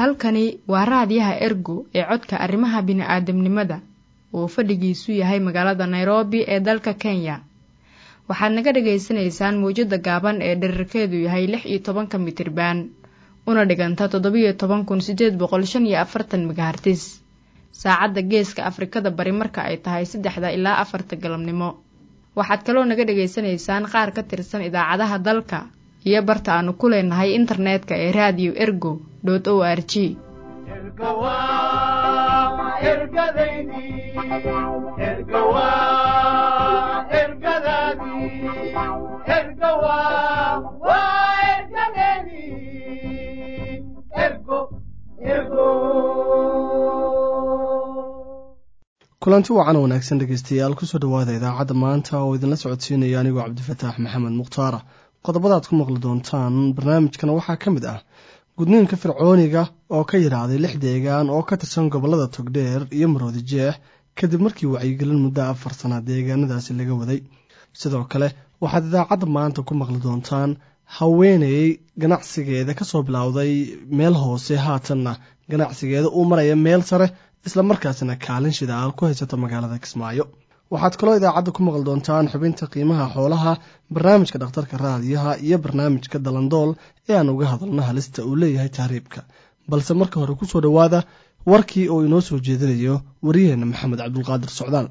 halkani waa raadiyaha ergo ee codka arrimaha bini'aadamnimada oo fadhigiisu yahay magaalada nairobi ee dalka kenya waxaad naga dhagaysanaysaan mawjadda gaaban ee dherarkeedu yahay lix iyo tobanka mitriban una dhiganta toddobiyo toban kun siddeed boqol shan iyo afartan megahartis saacadda geeska afrikada bari marka ay tahay saddexda ilaa afarta galabnimo waxaad kaloo naga dhagaysanaysaan qaar ka tirsan idaacadaha dalka iyo barta aanu ku leenahay internetka ee raadiyo ergo dot o r g kulanti wacan wanaagsan dhegeystayaal kusoo dhowaada idaacadda maanta oo idinla socodsiinaya anigoo cabdifataax maxamed mukhtaara qodobadaad ku maqli doontaan barnaamijkana waxaa ka mid ah gudniinka fircooniga oo ka yidhaahday lix deegaan oo ka tirsan gobollada togdheer iyo maroodi jeex kadib markii wacyigelin muddo afar sana deegaanadaasi laga waday sidoo kale waxaad idaacadda maanta ku maqli doontaan haweeney ganacsigeeda kasoo bilowday meel hoose haatanna ganacsigeeda uu maraya meel sare isla markaasina kaalin shidaal ku haysata magaalada kismaayo waxaad kaloo idaacadda ku maqli doontaan xubinta qiimaha xoolaha barnaamijka dhakhtarka raadiyaha iyo barnaamijka dalandool ee aan uga hadalno halista uu leeyahay tahriibka balse marka hore kusoo dhowaada warkii oo inoo soo jeedinayo wariyaheenna maxamed cabdulqaadir socdaal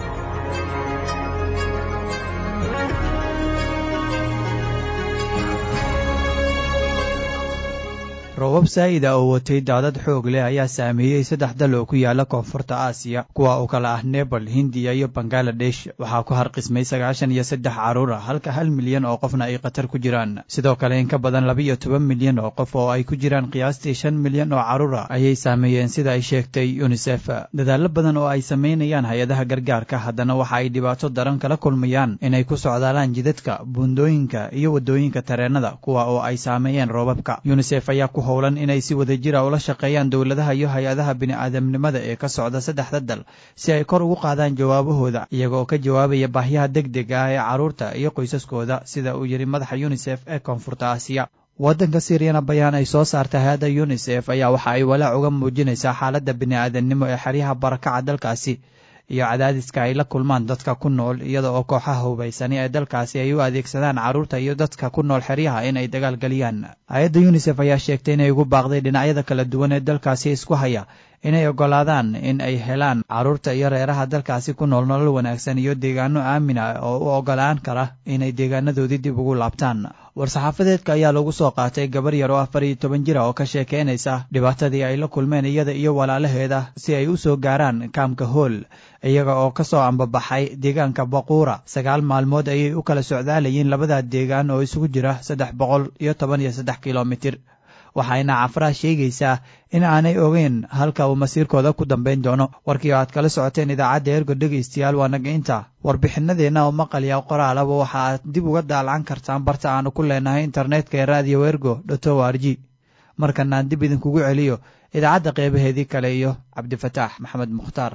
roobab saa'ida oo watay daadad xoog leh ayaa saameeyey saddex dal oo ku yaala koonfurta aasiya kuwa uu kala ah nebal hindiya iyo bangaladesh waxaa ku harqismay sagaashan iyo saddex carruur ah halka hal milyan oo qofna ay khatar ku jiraan sidoo kale in ka badan laba-iyo toban milyan oo qof oo ay ku jiraan qiyaastii shan milyan oo carruur ah ayay saameeyeen sida ay sheegtay yunisef dadaallo badan oo ay samaynayaan hay-adaha gargaarka haddana waxa ay dhibaato daran kala kulmayaan inay ku socdaalaan jidadka buundooyinka iyo waddooyinka tareennada kuwa oo ay saameeyeen roobabka yunisef ayaa ku howlan inay si wada jira ula shaqeeyaan dowladaha iyo hay-adaha bini'aadamnimada ee ka socda saddexda dal si ay kor ugu qaadaan jawaabahooda iyaga oo ka jawaabaya baahyaha deg deg ah ee carruurta iyo qoysaskooda sida uu yidhi madaxa yunisef ee koonfurta aasiya waddanka siiriyana bayaan ay soo saartay hay-adda yunisef ayaa waxa ay walaac uga muujinaysaa xaaladda bini'aadamnimo ee xeryaha barakaca dalkaasi iyo cadaadiska ay la kulmaan dadka ku nool iyada oo kooxaha hubaysani ee dalkaasi ay u adeegsadaan carruurta iyo dadka ku nool xeryaha in ay dagaal geliyaan hay-adda yunisef ayaa sheegtay inay ugu baaqday dhinacyada kala duwan ee dalkaasi isku haya inay oggolaadaan in ay helaan carruurta iyo reeraha dalkaasi ku nool nolol wanaagsan iyo deegaano aamin ah oo u oggolaan kara inay deegaanadoodii dib ugu laabtaan war-saxaafadeedka ayaa lagu soo qaatay gabar yar oo afar iyo toban jir ah oo ka sheekaynaysa dhibaatadii ay la kulmeen iyada iyo walaalaheeda si ay u soo gaaraan kaamka hool iyaga oo ka soo ambabaxay deegaanka baquura sagaal maalmood ayay u kala socdaalayeen labada deegaan oo isugu jira saddex boqol iyo toban iyo saddex kilomitir waxayna cafraha sheegaysaa in aanay ogeyn halka uu masiirkooda ku dambayn doono warkii oo aad kala socoteen idaacadda ergo dhegaystayaal waa naga inta warbixinadeenna oo maqalya qoraalaba waxa aad dib uga daalacan kartaan barta aanu ku leenahay internetka ee radio ergo dot o r g markanaan dib idinkugu celiyo idaacadda qeybaheedii kale iyo cabdifataax maxamed mukhtaar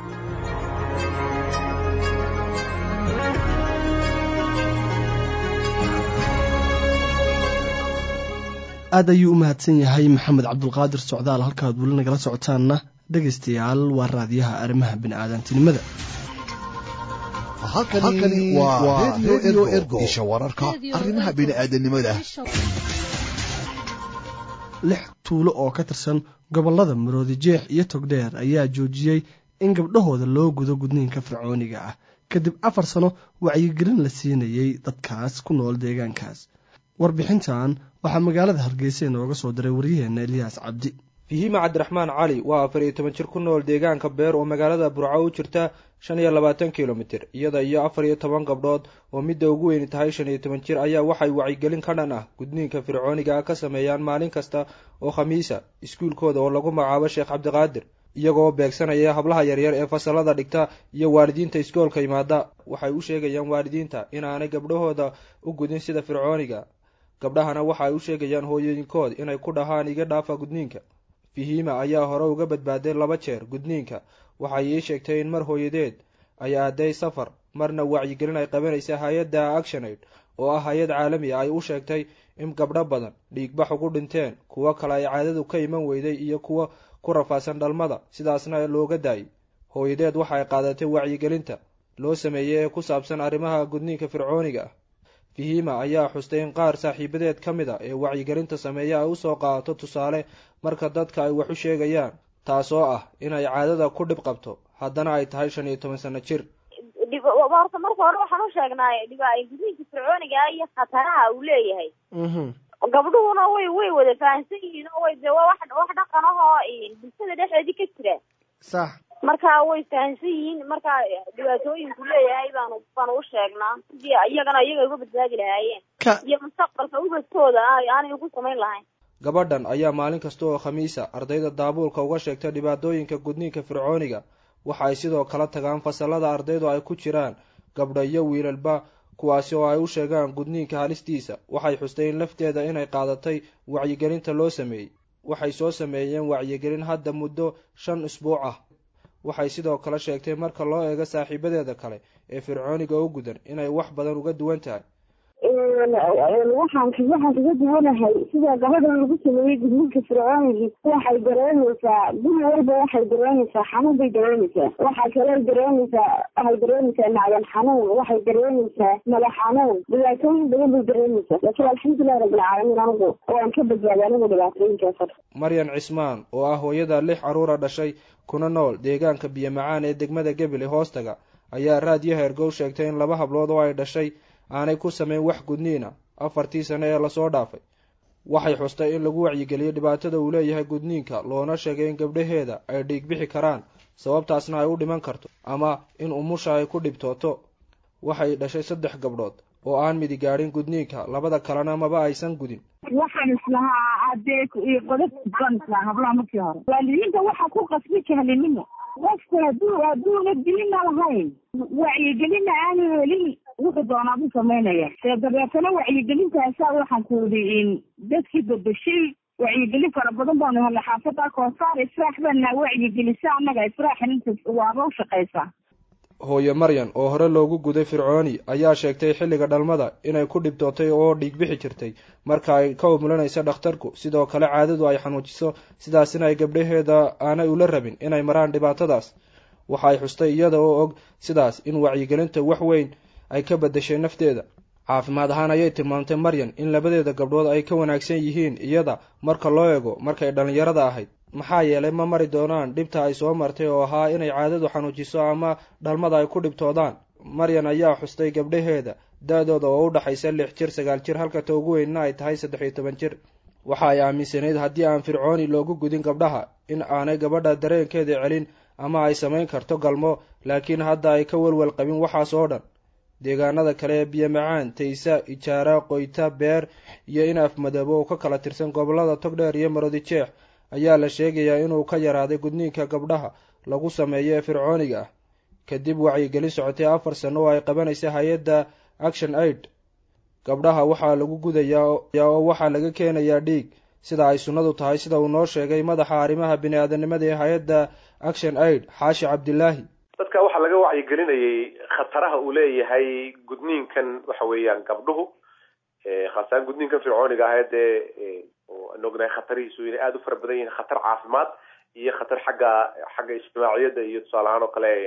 aad ayuu u mahadsan yahay maxamed cabdulqaadir socdaal halkaad weli nagala socotaanna dhegaystayaal waa raadiyaha arrimaha bini'aadantinimada halkani waa redio ergo isha wararka arrimaha bini'aadanimada lix tuulo oo ka tirsan gobollada maroodi jeex iyo togdheer ayaa joojiyey in gabdhahooda loo gudo gudniinka fircooniga ah kadib afar sano wacyigelin la siinayey dadkaas ku nool deegaankaas warbixintan waxaa magaalada hargeysa inooga soo diray waryaheena eliyaas cabdi fihima cabdiraxmaan cali waa afar iyo toban jir ku nool deegaanka beer oo magaalada burco u jirta shan iyo labaatan kilomitir iyada iyo afar iyo toban gabdhood oo midda ugu weyni tahay shan iyo toban jir ayaa waxay wacyigelin ka dhan ah gudniinka fircooniga ah ka sameeyaan maalin kasta oo khamiisa iskuulkooda oo lagu magacaabo sheekh cabdiqaadir iyagoo beegsanaya hablaha yaryar ee fasalada dhigta iyo waalidiinta iskoolka yimaada waxay u sheegayaan waalidiinta inaanay gabdhahooda u gudin sida fircooniga gabdhahana waxa ay u sheegayaan hooyooyinkood inay ku dhahaan iga dhaafa gudniinka fihima ayaa hore uga badbaaday laba jeer gudniinka waxay ii sheegtay in mar hooyadeed ay aaday safar marna wacyigelin ay qabanaysa hay-adda actionaid oo ah hay-ad caalami a ay u sheegtay in gabdho badan dhiigbax ugu dhinteen kuwo kale ay caadadu ka iman weyday iyo kuwo ku rafaadsan dhalmada sidaasna looga daayay hooyadeed waxa ay qaadatay wacyigelinta loo sameeyey ee ku saabsan arrimaha gudniinka fircooniga ah fihima ayaa xustay in qaar saaxiibadeed ka mid a ee wacyigelinta sameeya ay usoo qaadato tusaale marka dadka ay wax u sheegayaan taasoo ah inay caadada ku dhib qabto haddana ay tahay shan iyo toban sano jir horta marka hore waxaan u sheegnay gudniinka fircooniga iyo khataraha uu leeyahay gabdhuhuna way way wada fahamsan yihiin oo way de waa wax wax dhaqan ahoo bulshada dhexdeedii ka jira sax marka way fahamsan yihiin marka dhibaatooyinku leeyahay baanu baanu u sheegnaa sidii iyagana iyaga uga badbaadi lahaayeen iyo mustaqbalka ubadkooda aanay ugu samayn lahayn gabadhan ayaa maalin kasta oo khamiisa ardayda daabuulka uga sheegta dhibaatooyinka gudniinka fircooniga waxa ay sidoo kale tagaan fasalada ardaydu ay ku jiraan gabdho iyo wiilalba kuwaasi oo ay u sheegaan gudniinka halistiisa waxay xustay in lafteeda inay qaadatay wacyigelinta loo sameeyey waxay soo sameeyeen wacyigelin hadda muddo shan isbuuc ah waxay sidoo kale sheegtay marka loo eego saaxiibadeeda kale ee fircooniga u gudan inay wax badan uga duwan tahay waxaan waxaan kaga duwanahay sida gabadhan lagu sameeyey gudniinka fircoonigii waxay dareemaysaa guri walba waxay dareemaysaa xanuun bay dareemaysaa waxaa kale dareemaysaa waxay dareemaysaa macdan xanuun waxay dareemaysaa madax xanuun dhibaatooyin badan bay dareemaysaa laakiin alxamdulilahi rabbilcaalamiin anigu waan ka badbaaday anigu dhibaatooyinkaas maryan cismaan oo ah hooyada lix caruura dhashay kuna nool deegaanka biyo macaan ee degmada gebile hoostaga ayaa raadiyo hergow sheegtay in laba hablood oo ay dhashay aanay ku samayn wax gudniina afartii sane ee lasoo dhaafay waxay xustay in lagu wacyigeliyo dhibaatada uu leeyahay gudniinka loona sheegay in gabdhaheeda ay dhiig bixi karaan sababtaasna ay u dhiman karto ama in umusha ay ku dhibtooto waxay dhashay saddex gabdhood oo aan midi gaadhin gudniinka labada kalena maba aysan gudin waxaan islahaa adee qodob baan islahaa hablaha markii hore waalidiinta waxaa ku qasbi jahlinimo qofku haduu hadduuna dilina lahayn wacyigelina aanu helin wuxuu doonaa buu samaynaya dee dabeetana wacyigelintaasaa waxaan ku idhi dadkii bedeshay wacyigelin fara badan baanu helnay xaafada koosaar israax baana wacyigelisa annaga israaxin inta waaba u shaqaysaa hooyo maryan oo hore loogu guday fircooni ayaa sheegtay xilliga dhalmada inay ku dhibtootay oo dhiig bixi jirtay marka ay ka umulanaysa dhakhtarku sidoo kale caadadu ay xanuujiso sidaasina ay gabdhaheeda aanay ula rabin inay maraan dhibaatadaas waxa ay xustay iyada oo og sidaas in wacyigelinta wax weyn ay ka bedeshay nafteeda caafimaad ahaan ayay tilmaamtay maryan in labadeeda gabdhood ay ka wanaagsan yihiin iyada marka loo eego markay dhallinyarada ahayd maxaa yeelay ma mari doonaan dhibta ay soo martay oo ahaa inay caadadu xanuujiso ama dhalmada ay ku dhibtoodaan maryan ayaa xustay gabdhaheeda da-dooda oo u dhaxaysa lix jir sagaal jir halka ta ugu weynna ay tahay saddex iyo toban jir waxa ay aaminsanayd haddii aan fircooni loogu gudin gabdhaha in aanay gabadha dareenkeeda celin ama ay samayn karto galmo laakiin hadda ay ka welwel qabin waxaas oo dhan deegaanada kale ee biyo macaan taysa ijaara qoyta beer iyo in afmadoobo oo ka kala tirsan gobolada togdheer iyo marodi jeex ayaa la sheegayaa inuu ka yaraaday gudniinka gabdhaha lagu sameeyo ee fircooniga ah kadib wacyigelin socotay afar sano oo ay qabanaysa hay-adda action aid gabdhaha waxaa lagu gudayaa oo waxaa laga keenayaa dhiig sida ay sunnadu tahay sida uu noo sheegay madaxa arrimaha bini-aadanimada ee hay-adda action aid xaashi cabdilaahi dadka waxaa laga wacyigelinayay khataraha uu leeyahay gudniinkan waxa weeyaan gabdhuhu khaasaan gudniinkan fircooniga ah dee aan ognahay khatarihiisu inay aada u fara badan yihiin khatar caafimaad iyo khatar xagga xagga ijtimaaciyadda iyo tusaale ahaan oo kale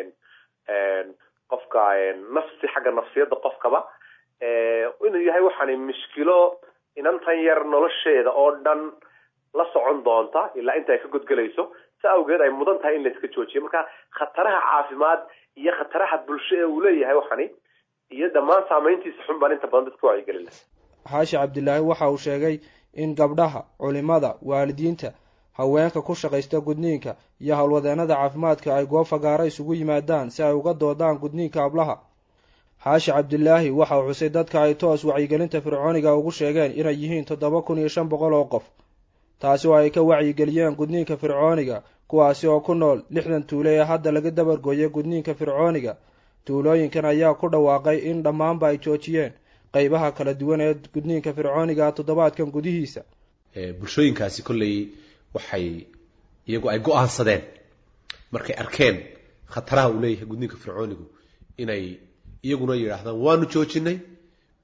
qofka nafsi xagga nafsiyadda qofkaba inuu yahay waxaani mushkilo inantan yar nolosheeda oo dhan la socon doonta ilaa inta ay ka godgelayso si awgeed ay mudan tahay in la iska joojiyo marka khataraha caafimaad iyo khataraha bulsho ee uu leeyahay waxani iyo dhammaan saameyntiisa xun baan inta badan dadka wacyigelin laha xaashi cabdilaahi waxa uu sheegay in gabdhaha culimada waalidiinta haweenka ku shaqaysta gudniinka iyo howlwadeenada caafimaadka ay goob fagaara isugu yimaadaan si ay uga doodaan gudniinka hablaha xaashi cabdilaahi waxa uu xusay dadka ay toos wacyigelinta fircooniga ugu sheegeen inay yihiin toddoba kun iyo shan boqol oo qof taasi oo ay ka wacyigeliyeen gudniinka fircooniga kuwaasi oo ku nool lixdan tuulo ee hadda laga dabargooyay gudniinka fircooniga tuulooyinkan ayaa ku dhawaaqay in dhammaanba ay joojiyeen qeybaha kala duwan ee gudniinka fircooniga toddobaadkan gudihiisa bulshooyinkaasi kolley waxay iyagu ay go-aansadeen markay arkeen khataraha uu leeyahay gudniinka fircoonigu inay iyaguna yidhaahdaan waanu joojinay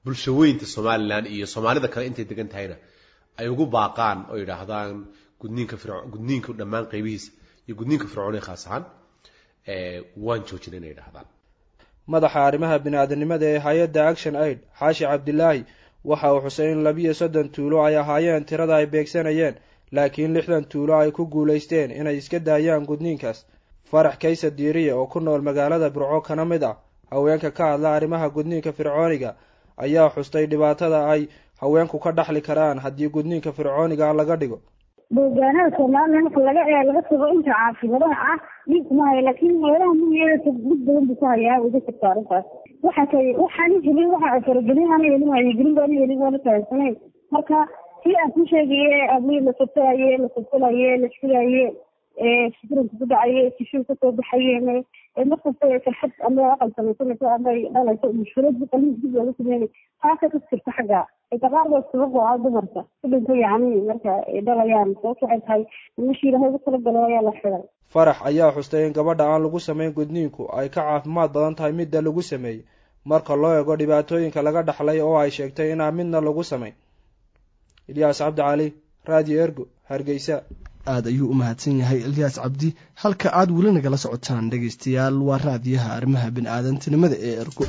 bulshaweynta somalilan iyo soomaalida kale intay degan tahayna ay ugu baaqaan oo yidhaahdaan gudniinka firc gudniinka dhammaan qaybihiisa iyo gudniinka fircooniga khaas ahaan waan joojina inay yidhahdaan madaxa arrimaha bini-aadanimada ee hay-adda action aid xaashi cabdilaahi waxa uu xusay in labiyo soddon tuulo ay ahaayeen tirada ay beegsanayeen laakiin lixdan tuulo ay ku guulaysteen inay iska daayaan gudniinkaas farax kaysa diiriya oo ku nool magaalada burco kana mid ah haweenka ka hadla arrimaha gudniinka fircooniga ayaa xustay dhibaatada ay haweenku ka dhaxli karaan haddii gudniinka fircooniga laga dhigo deegaanada soomaaliya marka laga ee laga tago inta caasimadaha ah dhib kuma hayo laakiin meelaha miyigeeda dhib badan buu ku hayaa wada jirta arrintaas waxa kay waxaan helin waxa faragelin aan helin wacyigelin baan helin waana fahamsanayn marka si aan ku sheegaye ablii la sabtalaye la sabtalaye la filaye fikranka ku dhacaye tishuu kasoo baxayeen markasta farxad ama aqal samaysanayso ama dhalayso mushkilad qalin dib looga sameynay taasa ka jirta xagga daqaarda sabab oo ah dumarka ku dhinta yacni marka dhalayaan sababta waxay tahay meeshii ilaahay ugu talagalo ayaa la xiday farax ayaa xustay in gabadha aan lagu samayn gudniinku ay ka caafimaad badan tahay midda lagu sameeyey marka loo eego dhibaatooyinka laga dhaxlay oo ay sheegtay inaan midna lagu samayn ilyaas cabdi cali radio ergo hargeysa aada ayuu u mahadsan yahay ilyaas cabdi halka aad weli nagala socotaan dhegaystayaal waa raadiyaha arrimaha bini-aadantinimada ee ergo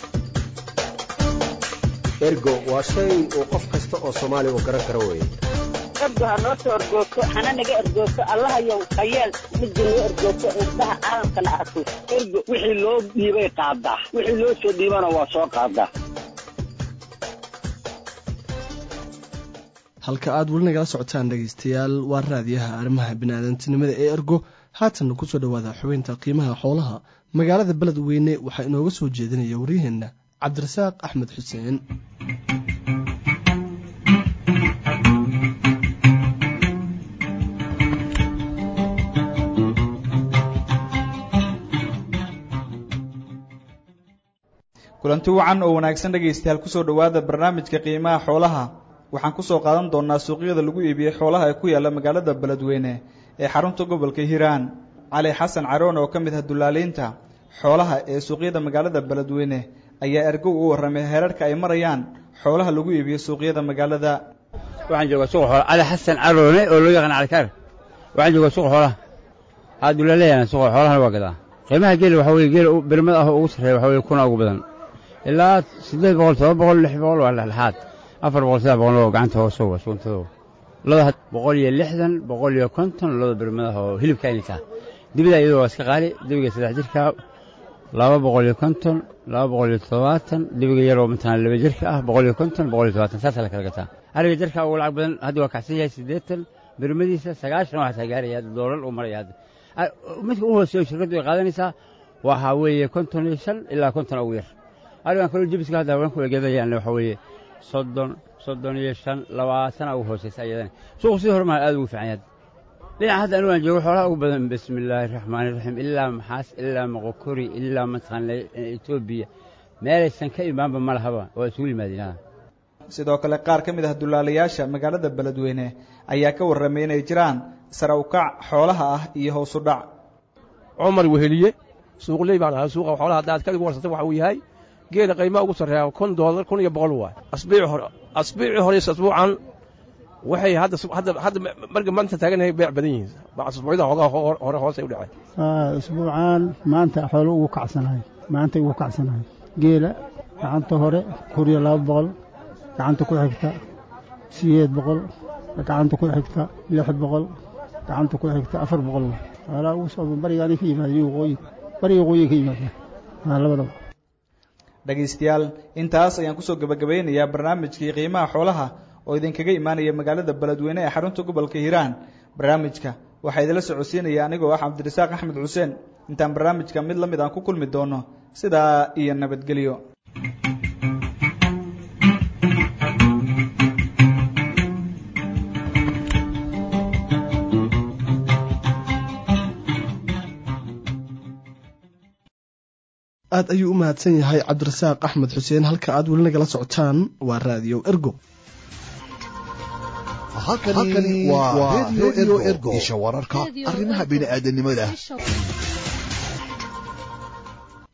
ergo waa shay uu qof kasta oo soomaaliya uu garan karo weeye ergo ha noo soo ergoogto hana naga ergoogto allahayow hayeel midda noo ergoogto indhaha caalamkana arko ergo wixii loo dhiibay qaadaa wixii loo soo dhiibana waa soo qaadaa halka aad weli nagala socotaan dhegaystayaal waa raadiyaha arrimaha bini-aadantinimada ee ergo haatanna kusoo dhowaada xubeynta qiimaha xoolaha magaalada beledweyne waxaa inooga soo jeedinaya waryaheenna cabdirasaaq axmed xuseen kulanti wacan oo wanaagsan dhegaystayaal kusoo dhowaada barnaamijka qiimaha xoolaha waxaan kusoo qaadan doonaa suuqyada lagu iibiyey xoolaha ee ku yaalla magaalada beledweyne ee xarunta gobolka hiiraan cali xasan caroon oo ka mid ah dullaaliinta xoolaha ee suuqyada magaalada beledweyne ayaa ergow u warramay heerarka ay marayaan xoolaha lagu iibiyo suuqyada magaalada waxaan joogaa suuqa xoolaha cali xasan caroone oo loo yaqaan calikaar waxaan joogaa suuqa xoolaha haa dullaaleeyana suuqa xoolahana waa gadaa qiimaha geela waxaa weye geela birmada ah oo ugu sarreeya waxaa weye kuna ugu badan ilaa siddeed boqol todoba boqol lix boqol waa dhexdhexaad afar boqol saddex boqol oo gacanta hoose waa suuntadoo loda boqol iyo lixdan boqol iyo konton loda birmadaha oo hilibka inaytaa dibida iyadoo waa iska qaali dibiga saddex jirka laba boqol iyo konton laba boqol iyo toddobaatan dibiga yaroo mataqaan laba jirka ah boqol iyo konton boqol iyo todobaatan saasaa la kala gataa ariga jirka ugu lacag badan hadda waa kacsan yahay siddeetan birmadiisa sagaashan waxaasaa gaaraya hadda doolar uu maraya hadda midka u hooseeyo shirkaddu ay qaadanaysaa waxaa weeye konton iyo shan ilaa konton ugu yar arigan kaloo jibiska hadda haweenku ay gadayaan waxaa weeye soddon soddon iyo shan labaatana ugu hoosaysa ayadana suuqu sidii hore maa aad ugu fiican yahay dhinaca hadda anigu aan joogo xoolaha ugu badan bismi illaahi raxmaani raxiim ilaa maxaas ilaa moqokori ilaa mataqaana etoobiya meelaysan ka imaanba ma lahaba waa isugu yimaadeen sidoo kale qaar ka mid ah dullaalayaasha magaalada beledweyne ayaa ka warramay inay jiraan sare ukac xoolaha ah iyo hoos u dhac cumar weheliye suuqley baan ahaa suuqa xoolaha hadda aad kaligu warsatay waxa uu yahay geela qiimaa ugu sarreeya kun doolar kun iyo boqol waay asbiici hore asbiici hore asbuucan waxay hadda hadda hadda marka maanta taaganahay beec badan yihiin asbuucyada hoogaa hore hoosay u dhacay asbuucan maanta xoolo ugu kacsanahay maanta ugu kacsanahay geela gacanta hore kun iyo laba boqol gacanta ku xigta sideed boqol gacanta ku xigta lix boqol gacanta ku xigta afar boqol xoolaa ugu soo barigaanay ka yimaadeen waqooyi bariga waqooyi ka yimaadeen labadaba dhegaystayaal intaas ayaan kusoo gebagabaynayaa barnaamijkii qiimaha xoolaha oo idinkaga imaanaya magaalada beledweyne ee xarunta gobolka hiiraan barnaamijka waxaa idinla socodsiinaya anigoo ah cabdirasaaq axmed xuseen intaan barnaamijka mid la mid aan ku kulmi doono sidaa iyo nabadgelyo aad ayuu u mahadsan yahay cabdirasaaq axmed xuseen halka aad weli nagala socotaan waa raadiyo ergo halkani waa radio ergo isha wararka arrimaha bini'aadanimada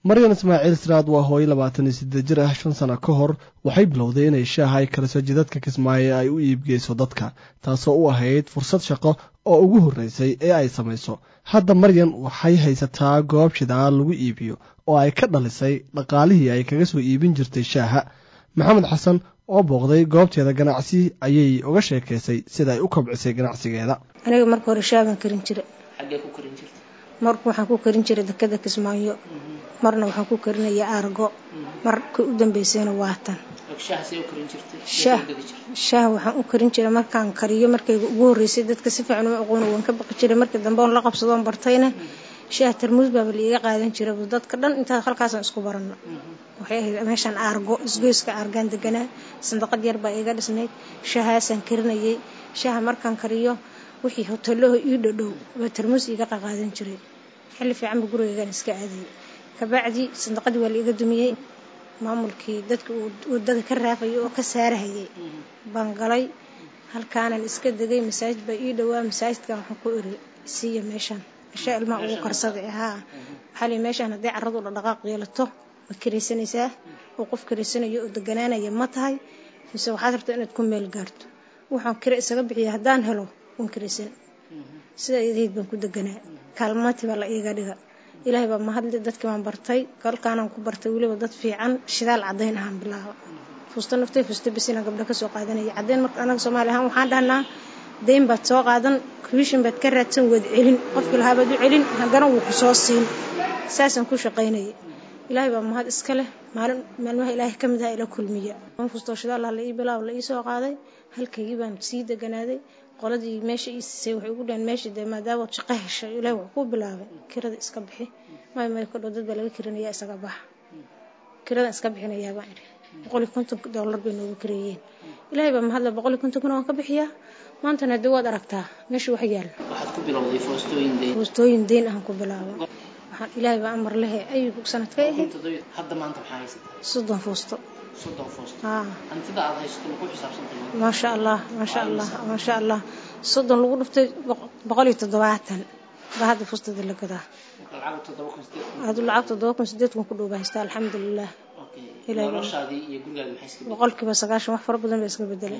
maryan ismaaciil siraad waa hooyo labaatan iyo siddeed jir ah shan sano ka hor waxay bilowday inay shaaha ay kaliso jidadka kismaayo ay u iibgeyso dadka taasoo u ahayd fursad shaqo oo ugu horreysay ee ay samayso hadda maryan waxay haysataa goob shidaal lagu iibiyo oo ay ka dhalisay dhaqaalihii ay kaga soo iibin jirtay shaaha maxamed xasan oo booqday goobteeda ganacsi ayay uga sheekaysay sida ay u kobcisay ganacsigeeda aniga marka hore shaaban karin jira xaggee ku karin jirta marka waxaan ku karin jiray dekada kismaayo marna waxaan ku karinaya aargo marka u dambeysayna waatan shaahasay u karin jirtay shaah shaah waxaan u karin jiray markaan kariyo markayga ugu horreysay dadka si fiican uma aqoona waan ka baqi jiray markii dambe oon la qabsadoon bartayna shaah tarmuus baaba liiga qaadan jiray dadka dhan intaa halkaasaan isku barano waxay ahayd meeshaan aargo isgoyska aargaan deganaa sandaqad yar baa iga dhisnayd shaahaasaan karinayay shaaha markaan kariyo wixii hoteelaho ii dhadhow baa tarmuus iiga qaqaadan jiray xilli fiicanba gurigaygaan iska aadayay kabacdi sandaqadii waa la iga dumiyey maamulkii dadka wadada ka raafayay oo ka saarahayay baan galay halkaanan iska degay masaajid baa ii dhowaa masaajidkan waxaan ku iri siiya meeshaan meeshaa ilmaha ugu karsaday haa waxaa lii meeshaan hadday carradu dhaqdhaqaaq yeelato ma karaysanaysaa oo qof karaysanayo oo deganaanaya ma tahay mise waxaad rabtaa inaad ku meel gaarto waxaan kira isaga bixiya haddaan helo waan karaysan sidaa idahayd baan ku deganaa kaalmaanti baa la iiga dhiga ilaahay baa mahadli dadkii baan bartay kolkaanaan ku bartay weliba dad fiican shidaal caddayn ahaan bilaaba fuusta naftay fuusta bisina gabdho kasoo qaadanaya caddayn marka anaga soomaali ahaan waxaan dhahnaa dayn baad soo qaadan commission baad ka raadsan waad celin qofkii lahaa baad u celin haddana wuu ku soo siin saasaan ku shaqaynayay ilaahay baa mahad iska leh maalin maalmaha ilaahay ka mid aha ila kulmiya an fustoo shidaal la ii bilaab la ii soo qaaday halkaygii baan sii deganaaday qoladii meesha ii siisay waxay ugu dhahan meesha dee maadaamood shaqo heshay ilaahi wax kuu bilaabay kirada iska bixi may may kodhow dad baa laga kirinaya isaga baxa kiradan iska bixinayaa baan idhi boqol iyo konton dollar bay noogu kireeyeen ilaahay baa mahadle boqol iyo konton kuna waan ka bixiyaa maantana haddii waad aragtaa meesha wax yaalla waxaad ku bilowday foostooyin deyn foostooyin deyn aan ku bilaaba waxaan ilaahay baa amar lehe ayuu sanadkay ahayd hadda maanta maxaa haysataa soddon foosto soddon foosto haa hantida aad haysato ma ku xisaabsantay maasha allah maasha allah maasha allah soddon lagu dhuftay boqol iyo toddobaatan baa hadda fuustada la gadaa lacag toddoba kun sideed adu lacag toddoba kun sideed kun ku dhow baa haystaa alxamdulilah noloshaadii iyo gurigaaga maxay iska boqolkiiba sagaashan wax fara badan baa iska bedelay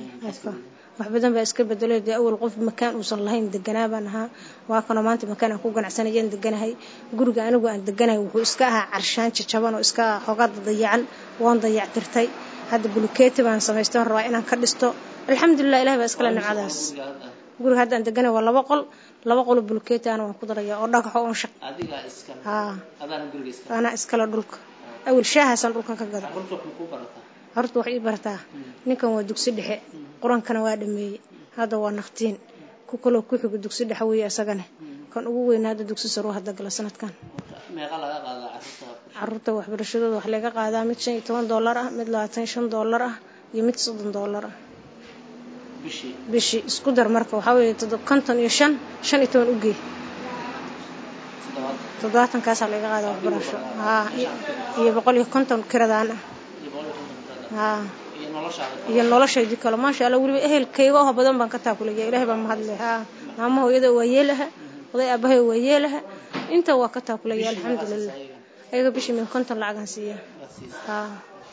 wax badan baa iska bedelay dee awal qof makaan uusan lahayn deganaa baan ahaa waa kanoo maanta makaan aan ku ganacsanayaan deganahay guriga anigu aan deganahay wuxuu iska ahaa carshaan jajaban oo iska xoogaa dayacan waan dayactirtay hadda bulukeeti baan samaystay waan rabaa inaan ka dhisto alxamdulilah ilahi baa iskale nimcadaas guriga hadda aan deganahay waa laba qol laba qolo bulukeeti ana waan ku daraya oo dhagaxo oon shaq adigaa iskale haa adaana guriga iskale anaa iskale dhulka awal shaahaasaan dhulka ka gada carruurta wax ma kuu barataa horta wax ii barataa ninkan waa dugsi dhexe qur-aankana waa dhameeyey hadda waa naftiin ku kaloo ku xigo dugsi dhexe weeye isagane kan ugu weyna hadda dugsi saruu hadda gala sanadkan meeqa laga qaadaa carruurta carruurta waxbarashadooda wax laga qaadaa mid shan iyo toban dollar ah mid labaatan iyo shan dollar ah iyo mid soddon dollar ah bishii bishii isku dar marka waxaa weeye toddob konton iyo shan shan iyo toban ugee toddobaatankaasa laga qaada waxbarasho haa iyo boqol iyo konton kiradaan ah haa iyo noloshaydii kale maasha allah weliba ehelkayga oo badan baan ka taakulaya ilaahay baa mahadle haa maama hooyada waa yeelaha oday aabahay waa yeelaha inta waa ka taakulaya alxamdulilah ayaga bishii min konton lacagaan siiya haa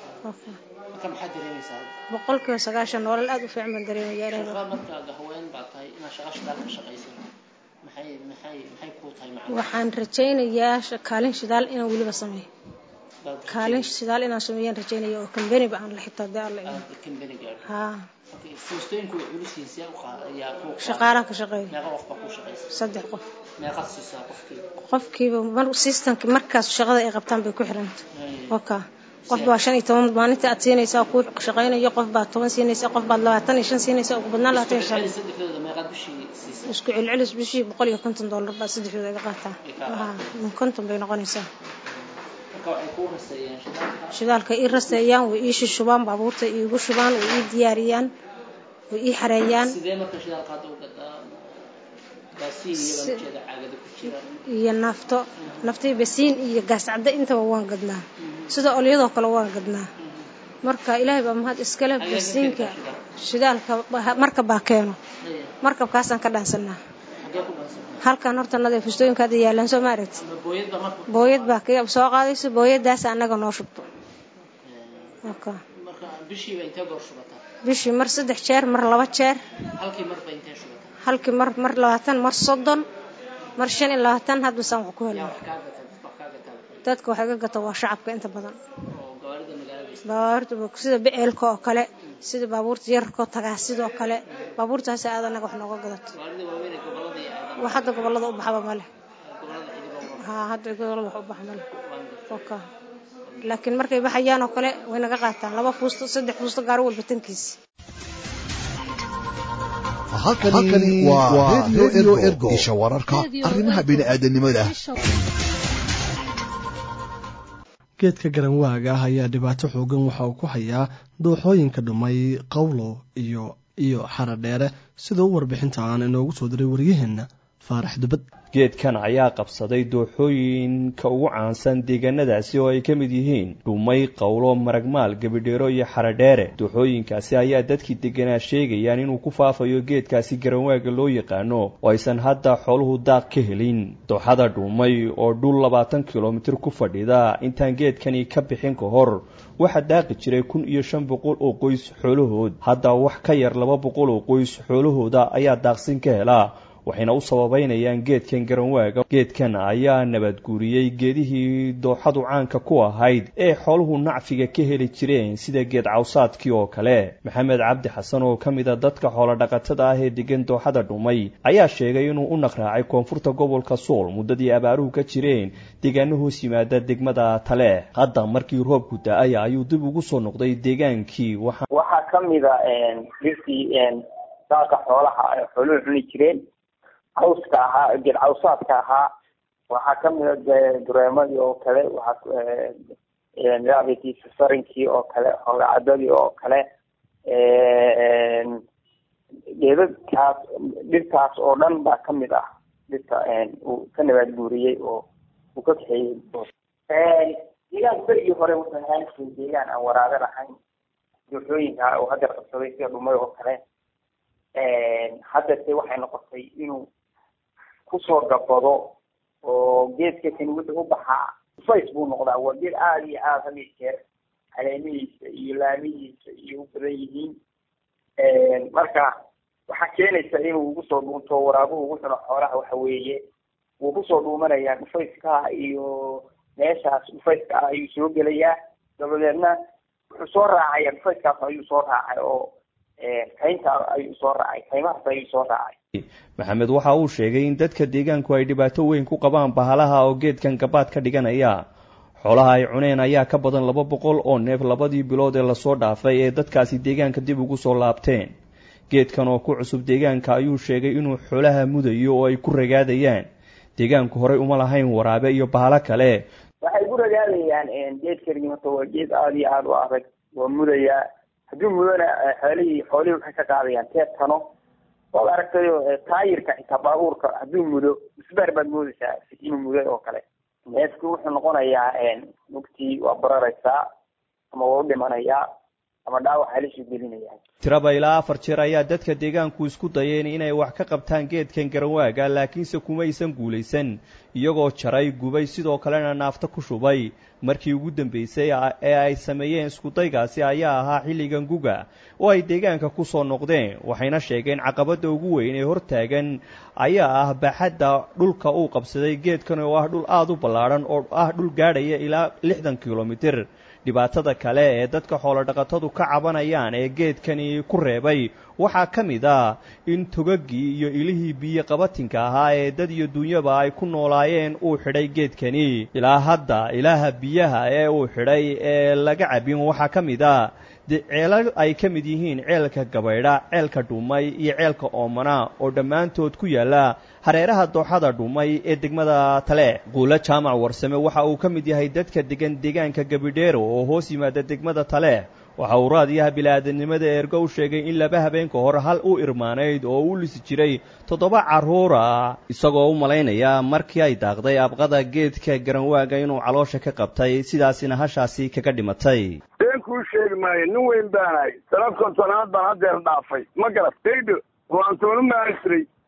boqolkiiba sagaashan nolol aada u fiican baan dareemaya ilaahay baa markaaga haween baa tahay inaad shaqa shidaal ka shaqaysan maxay maxay maxay kuu tahay macna waxaan rajaynayaa kaalin shidaal inaan weliba sameeyo kaalin shidaal inaan sameeyaan rajaynaya oo kambaniba aan la xitaa dee alla haa foostooyinku way culus yihiin see u ayaa ku shaqaalaha ka shaqeeya meeqa qof baa kuu shaqaysa saddex qof meeqaad siisaa qofkiiba qofkiiba mar systemki markaas shaqada ay qabtaan bay ku xiranta oka qof baa shan iyo toban maalinta aad siinaysaa kuu shaqaynayo qof baa toban siinaysa qof baad labaatan iyo shan siinaysa ugu badnaan labaatan iyo shan saddexdooda meeqaad bishii siisaa isku celcelis bishii boqol iyo konton dollar baa saddexdooda iga qaataa haa min konton bay noqonaysaa marka waxay kuu raseeyaan shidaalka shidaalka ii raseeyaan way ii shishubaan baabuurta iigu shubaan way ii diyaariyaan way ii xareeyaan sidee marka shidaalka hadda u gadaa baasiin iyaga ujeeda caagada ku jira iyo nafto naftii basiin iyo gaas cadde intaba waan gadnaa sida olyadoo kale waan gadnaa marka ilaahay baa mahad iskale basiinka shidaalka markab baa keeno markabkaasaan ka dhaansanaa halkan horta nada fustooyinka hadda yaalaan soo ma aragti booyad baa ka soo qaadayso booyadaas annaga noo shubto bishii mar saddex jeer mar laba jeer halkii mar mar labaatan mar soddon mar shan iyo labaatan hadba saan wax ku helna dadka waxay ka gata waa shacabka inta badan baabuurta sida beceelka oo kale sida baabuurta yararkoo tagaa sidoo kale baabuurtaasi aad anaga wax nooga gadato wax hadda gobolada u baxaba male haa hadda gobolada wax u baxa male oka laakiin markay baxayaan oo kale way naga qaataan laba fuusto saddex fuusto gaari walba tankiisa halkani waa redio ergo isha wararka arrimaha bini'aadanimada geedka garanwaaga ah ayaa dhibaato xoogan waxa uu ku hayaa dooxooyinka dhumay qawlo iyo iyo xaradheere sida u warbixintaan inoogu soo diray waryaheenna faarax dubad geedkan ayaa qabsaday dooxooyinka ugu caansan deegaanadaasi oo ay ka mid yihiin dhumay qowlo maragmaal gebidheero iyo xaradheere dooxooyinkaasi ayaa dadkii deganaa sheegayaan inuu ku faafayo geedkaasi garanwaaga loo yaqaano oo aysan hadda xooluhu daaq ka helin dooxada dhumay oo dhul labaatan kilomitir ku fadhida intaan geedkani ka bixin ka hor waxaa daaqi jiray kun iyo shan boqol oo qoys xoolahood hadda wax ka yar laba boqol oo qoys xoolahooda ayaa daaqsin ka helaa waxayna u sababeynayaan geedkan garanwaaga geedkan ayaa nabadguuriyey geedihii dooxadu caanka ku ahayd ee xooluhu nacfiga ka heli jireen sida geed cawsaadkii oo kale maxamed cabdi xasan oo ka mid a dadka xoolodhaqatada ah ee degan dooxada dhumay ayaa sheegay inuu u naqraacay koonfurta gobolka sool muddadii abaaruhu ka jireen deegaano hoos yimaada degmada taleex hadda markii roobku da-ay ayuu dib ugu soo noqday deegaankii waxaa ka mida dhirtii daaqa xoolaha ay xooluhu cuni jireen cawska ahaa geed cawsaadka ahaa waxaa kamida dureemadii oo kale waxaa sarinkii oo kale hogacadadii oo kale geedadkaas dhirtaas oo dhan baa kamid ah dhirta uu ka nabaad guuriyey oo uu ka kaxeeyey deegaan berigii hore wuxuu ahaan jiray deegaan aan waraabe lahayn dooxooyinka uu hadda qabsaday sida dhumay oo kale haddase waxay noqotay inuu kusoo gabado oo geedka kani wuxuu u baxaa fays buu noqdaa waa geed aada iyo aada had iyo jeer caleemihiisa iyo laamihiisa iyo u badan yihiin marka waxaa keenaysa inuu ugu soo dhuunto waraabuhu ugu cuno xoolaha waxa weeye wuu kusoo dhuumanayaa dhufayska iyo meeshaas dhufayska ah ayuu soo gelayaa dabadeedna wuxuu soo raacaya dhufayskaas ayuu soo raacay oo kaynta ayuu soo raacay kaymahaas ayuu soo raacay maxamed waxa uu sheegay in dadka deegaanku ay dhibaato weyn ku qabaan bahalaha oo geedkan gabaad ka dhiganaya xoolaha ay cuneen ayaa ka badan laba boqol oo neef labadii bilood ee lasoo dhaafay ee dadkaasi deegaanka dib ugu soo laabteen geedkan oo ku cusub deegaanka ayuu sheegay inuu xoolaha mudayo oo ay ku ragaadayaan deegaanku horey uma lahayn waraabe iyo bahalo kale waxay ku ragaadayaan geedkani horta waa geed aada iyo aada u adag waa mudayaa hadduu mudona xoolihii xoolihii waxay ka qaadayaan teebtano waad aragtayo taayirka xitaa baabuurka hadduu mudo isbaar baad moodaysaa inuu muday oo kale neefku wuxuu noqonayaa mugtii waa bararaysaa ama waa u dhimanayaa ama dhaawac halisuu gelinayaa tiraba ilaa afar jeer ayaa dadka deegaanku isku dayeen inay wax ka qabtaan geedkan garanwaaga laakiinse kumaysan guulaysan iyagoo jaray gubay sidoo kalena naafta ku shubay markii ugu dambeysay ee ay sameeyeen iskudaygaasi ayaa ahaa xilligan guga oo ay deegaanka ku soo noqdeen waxayna sheegeen caqabadda ugu weyn ee hortaagan ayaa ah baaxadda dhulka uu qabsaday geedkan oo ah dhul aada u ballaadhan oo ah dhul gaadhaya ilaa lixdan kilomitir dhibaatada kale ee dadka xoolodhaqatadu ka cabanayaan ee geedkani ku reebay waxaa ka mid ah in togagii iyo ilihii biyo qabatinka ahaa ee dad iyo dunyaba ay ku noolaayeen uu xidhay geedkani ilaa hadda ilaaha biyaha ee uu xidhay ee laga cabin waxaa ka mid ah ceelal ay ka mid yihiin ceelka gabaydha ceelka dhumay iyo ceelka oomana oo dhammaantood ku yaalla hareeraha dooxada dhumay ee degmada tale quulo jaamac warsame waxa uu ka mid yahay dadka degan deegaanka gabidheero oo hoos yimaada degmada tale waxa uu raadiyaha bilaadanimada eergo u sheegay in laba habeenka hore hal u irmaanayd oo u lisi jiray toddoba carruura isagoo u malaynaya markii ay daaqday abqada geedka garanwaaga inuu caloosha ka qabtay sidaasina hashaasi kaga dhimatay been kuu sheegi maayo nin weyn baanahay tala kontonaad baan haddeer dhaafay ma garad daydho oo aan toona maali jiray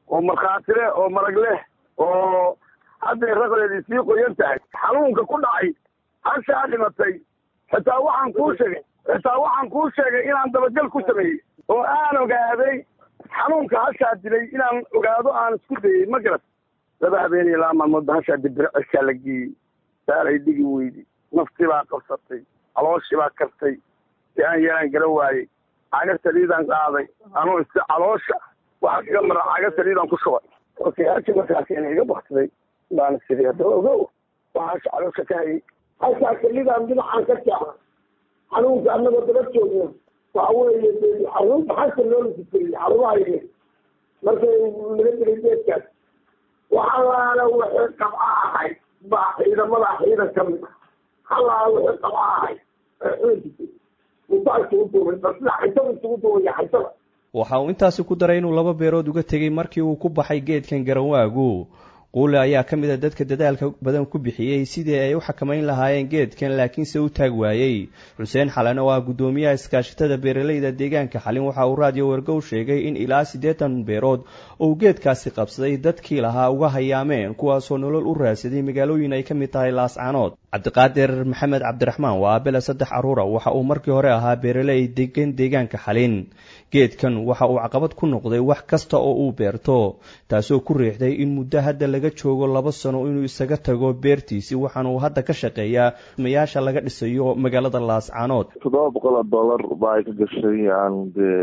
oo markhaati leh oo marag leh oo hadday raqdeedii sii qoyan tahay xanuunka ku dhacay hashaa dhimatay xitaa waxaan kuu sheegay xitaa waxaan kuu sheegay inaan dabagal ku sameeyey oo aan ogaaday xanuunka hashaa dilay inaan ogaado aan isku dayey ma garat laba habeen iyo laba maalmood ba hashaa dibir cishaa la geeyey saalay dhigi weydi naftii baa qabsatay calooshii baa kartay si aan yeelaan gara waayey caga saliidaan qaaday anuu is caloosha waxa kaga mara caga saliidaan ku shubay markay hashi markaasina iga baktiday baana sidii haddaba ogow waxaasha caloosha ka hayay halkaa saliidaan dhinacaan ka jaaca xanuunka annagoo daba joogno waxa weeye xanuunka xasa loo lasitiriyey xarumaha yimid markay laga dilay geedkaas waxalaala wixii qabca ahay baa ciidamada ciidan ka mid ah halaala wixii qabca ahay waxa uu intaasi ku daray inuu laba beerood uga tegey markii uu ku baxay geedkan garanwaagu quule ayaa ka mid a dadka dadaalka badan ku bixiyey sidii ay u xakamayn lahaayeen geedkan laakiinse u taag waayey xuseen xalan oo ah guddoomiyaha iskaashatada beeralayda deegaanka xalin waxa uu raadiyo wargow sheegay in ilaa siddeetan beerood oo uu geedkaasi qabsaday dadkii lahaa uga hayaameen kuwaasoo nolol u raadsaday magaalooyin ay ka mid tahay laascaanood cabdiqaadir maxamed cabdiraxmaan waa abela saddex caruura waxa uu markii hore ahaa beeraley degan deegaanka xalin geedkan waxa uu caqabad ku noqday wax kasta oo uu beerto taasoo ku riixday in muddo hadda laga joogo laba sano inuu isaga tago beertiisi waxaana uu hadda ka shaqeeyaa mayaasha laga dhisayo magaalada laascaanood toddoba boqol oo dollar baa ay ka gashay aan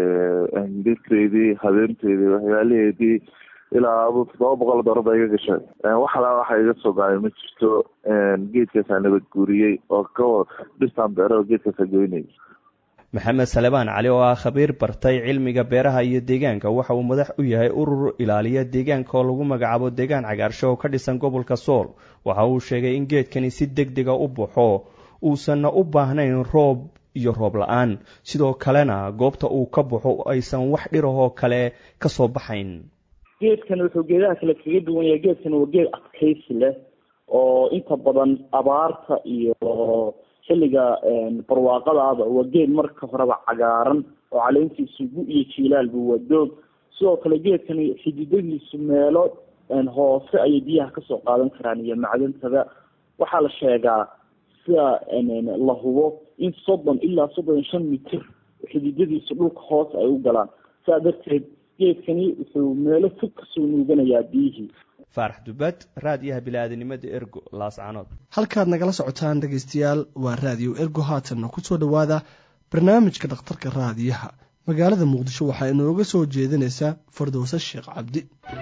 dee birteydii habeenteydii waxyaalaheedii ilaa adu toddoba boqol oo dollar baa iga gashay wax alaa waxa iga soo gacay ma jirto geedkaasaa nabad guuriyey oo ka dhistaan beero geedkaasaa goynay maxamed salebaan cali oo ah khabiir bartay cilmiga beeraha iyo deegaanka waxa uu madax u yahay urur ilaaliya deegaanka oo lagu magacaabo deegaan cagaarsho oo ka dhisan gobolka sool waxa uu sheegay in geedkani si deg dega u baxo uusanna u baahnayn roob iyo roob la-aan sidoo kalena goobta uu ka baxo aysan wax dhirahoo kale ka soo baxayn geedkan wuxuu geedaha kale kaga duwan yahay geedkan waa geed adkaysi leh oo inta badan abaarta iyo xilliga barwaaqadaaba waa geed marka horeba cagaaran oo caleentiisu gu iyo jiilaalba waa doog sidoo kale geedkani xididadiisu meelo hoose ayay biyaha kasoo qaadan karaan iyo macdantada waxaa la sheegaa sida la hubo in soddon ilaa soddon iyo shan mitir xididadiisu dhulka hoose ay u galaan saa darteed geedkani wuxuu meelo fog kasoo nuuganayaa biyihii faarax dubad raadiyaha bili-aadanimada ergo laascanood halkaad nagala socotaan dhegaystayaal waa raadiyo ergo haatanna ku soo dhowaada barnaamijka dhakhtarka raadiyaha magaalada muqdisho waxaa inooga soo jeedinaysaa fardowse sheekh cabdi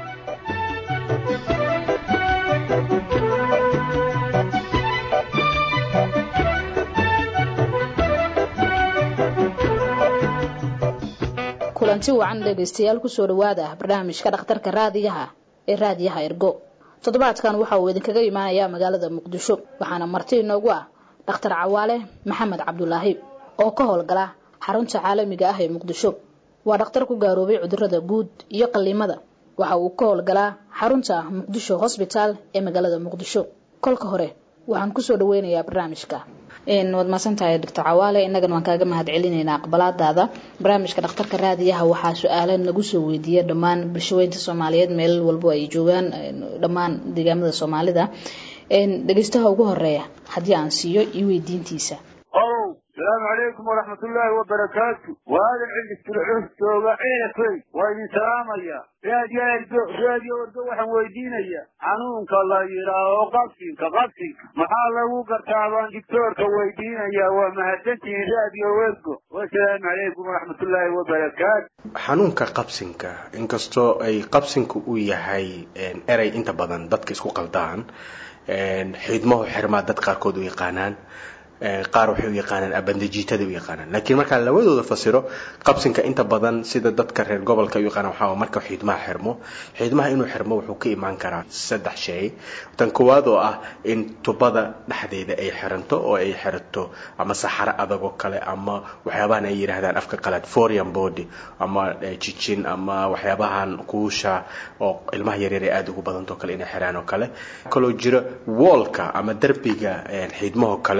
kulanti wacan dhegaystayaal kusoo dhowaada barnaamijka dhakhtarka raadiyaha ee raadiyaha ergo toddobaadkan waxa uu idinkaga imaanayaa magaalada muqdisho waxaana marti inoogu ah dhakhtar cawaale maxamed cabdulaahi oo ka howlgala xarunta caalamiga ah ee muqdisho waa dhakhtar ku gaaroobay cudurada guud iyo qaliimada waxa uu ka howlgalaa xarunta muqdisho hosbitaal ee magaalada muqdisho kolka hore waxaan kusoo dhaweynayaa barnaamijka waad maasantahay doctor cawaale innagana waan kaaga mahad celinaynaa aqbalaadaada barnaamijka dhakhtarka raadiyaha waxaa su-aalo nagu soo weydiiya dhammaan bulshaweynta soomaaliyeed meel walbo ay joogaan dhammaan deegaamada soomaalida dhegeystaha ugu horeeya haddii aan siiyo iyo weydiintiisa ow salaamu calaykum waraxmatullaahi wabarakaatu waadan cilistulxus jooga ceefey waa idin salaamaya raadiyo ergo raadiyo ergo waxaan weydiinaya xanuunka la yidhaaho qabsinka qabsinka maxaa lagu gartaa baan dictoorka weydiinaya waa mahadsantihiin raadiyo ergo wasalaamu calaykum waraxmatullaahi wabarakaatu xanuunka qabsinka inkastoo ay qabsinka uu yahay erey inta badan dadka isku qaldaan xiidmahu xirmaa dad qaarkood u yaqaanaan qaar waxay u yaqaanaan abandajiitada u yaqaanaan laakiin markaan labadooda fasiro qabsinka inta badan sida dadka reer gobolka u yaqaanaan waxaa marka xiidmaha xirmo xiidmaha inuu xirmo wuxuu ka imaan karaa saddex shay tan koowaad oo ah in tubada dhexdeeda ay xiranto oo ay xirato ama saxaro adag oo kale ama waxyaabahan ay yidhaahdaan afka qalaad foreign body ama jijin ama waxyaabahan kuusha oo ilmaha yaryar ay aada ugu badantao kale inay xiraan oo kale kaloo jira woolka ama derbiga xiidmahoo kale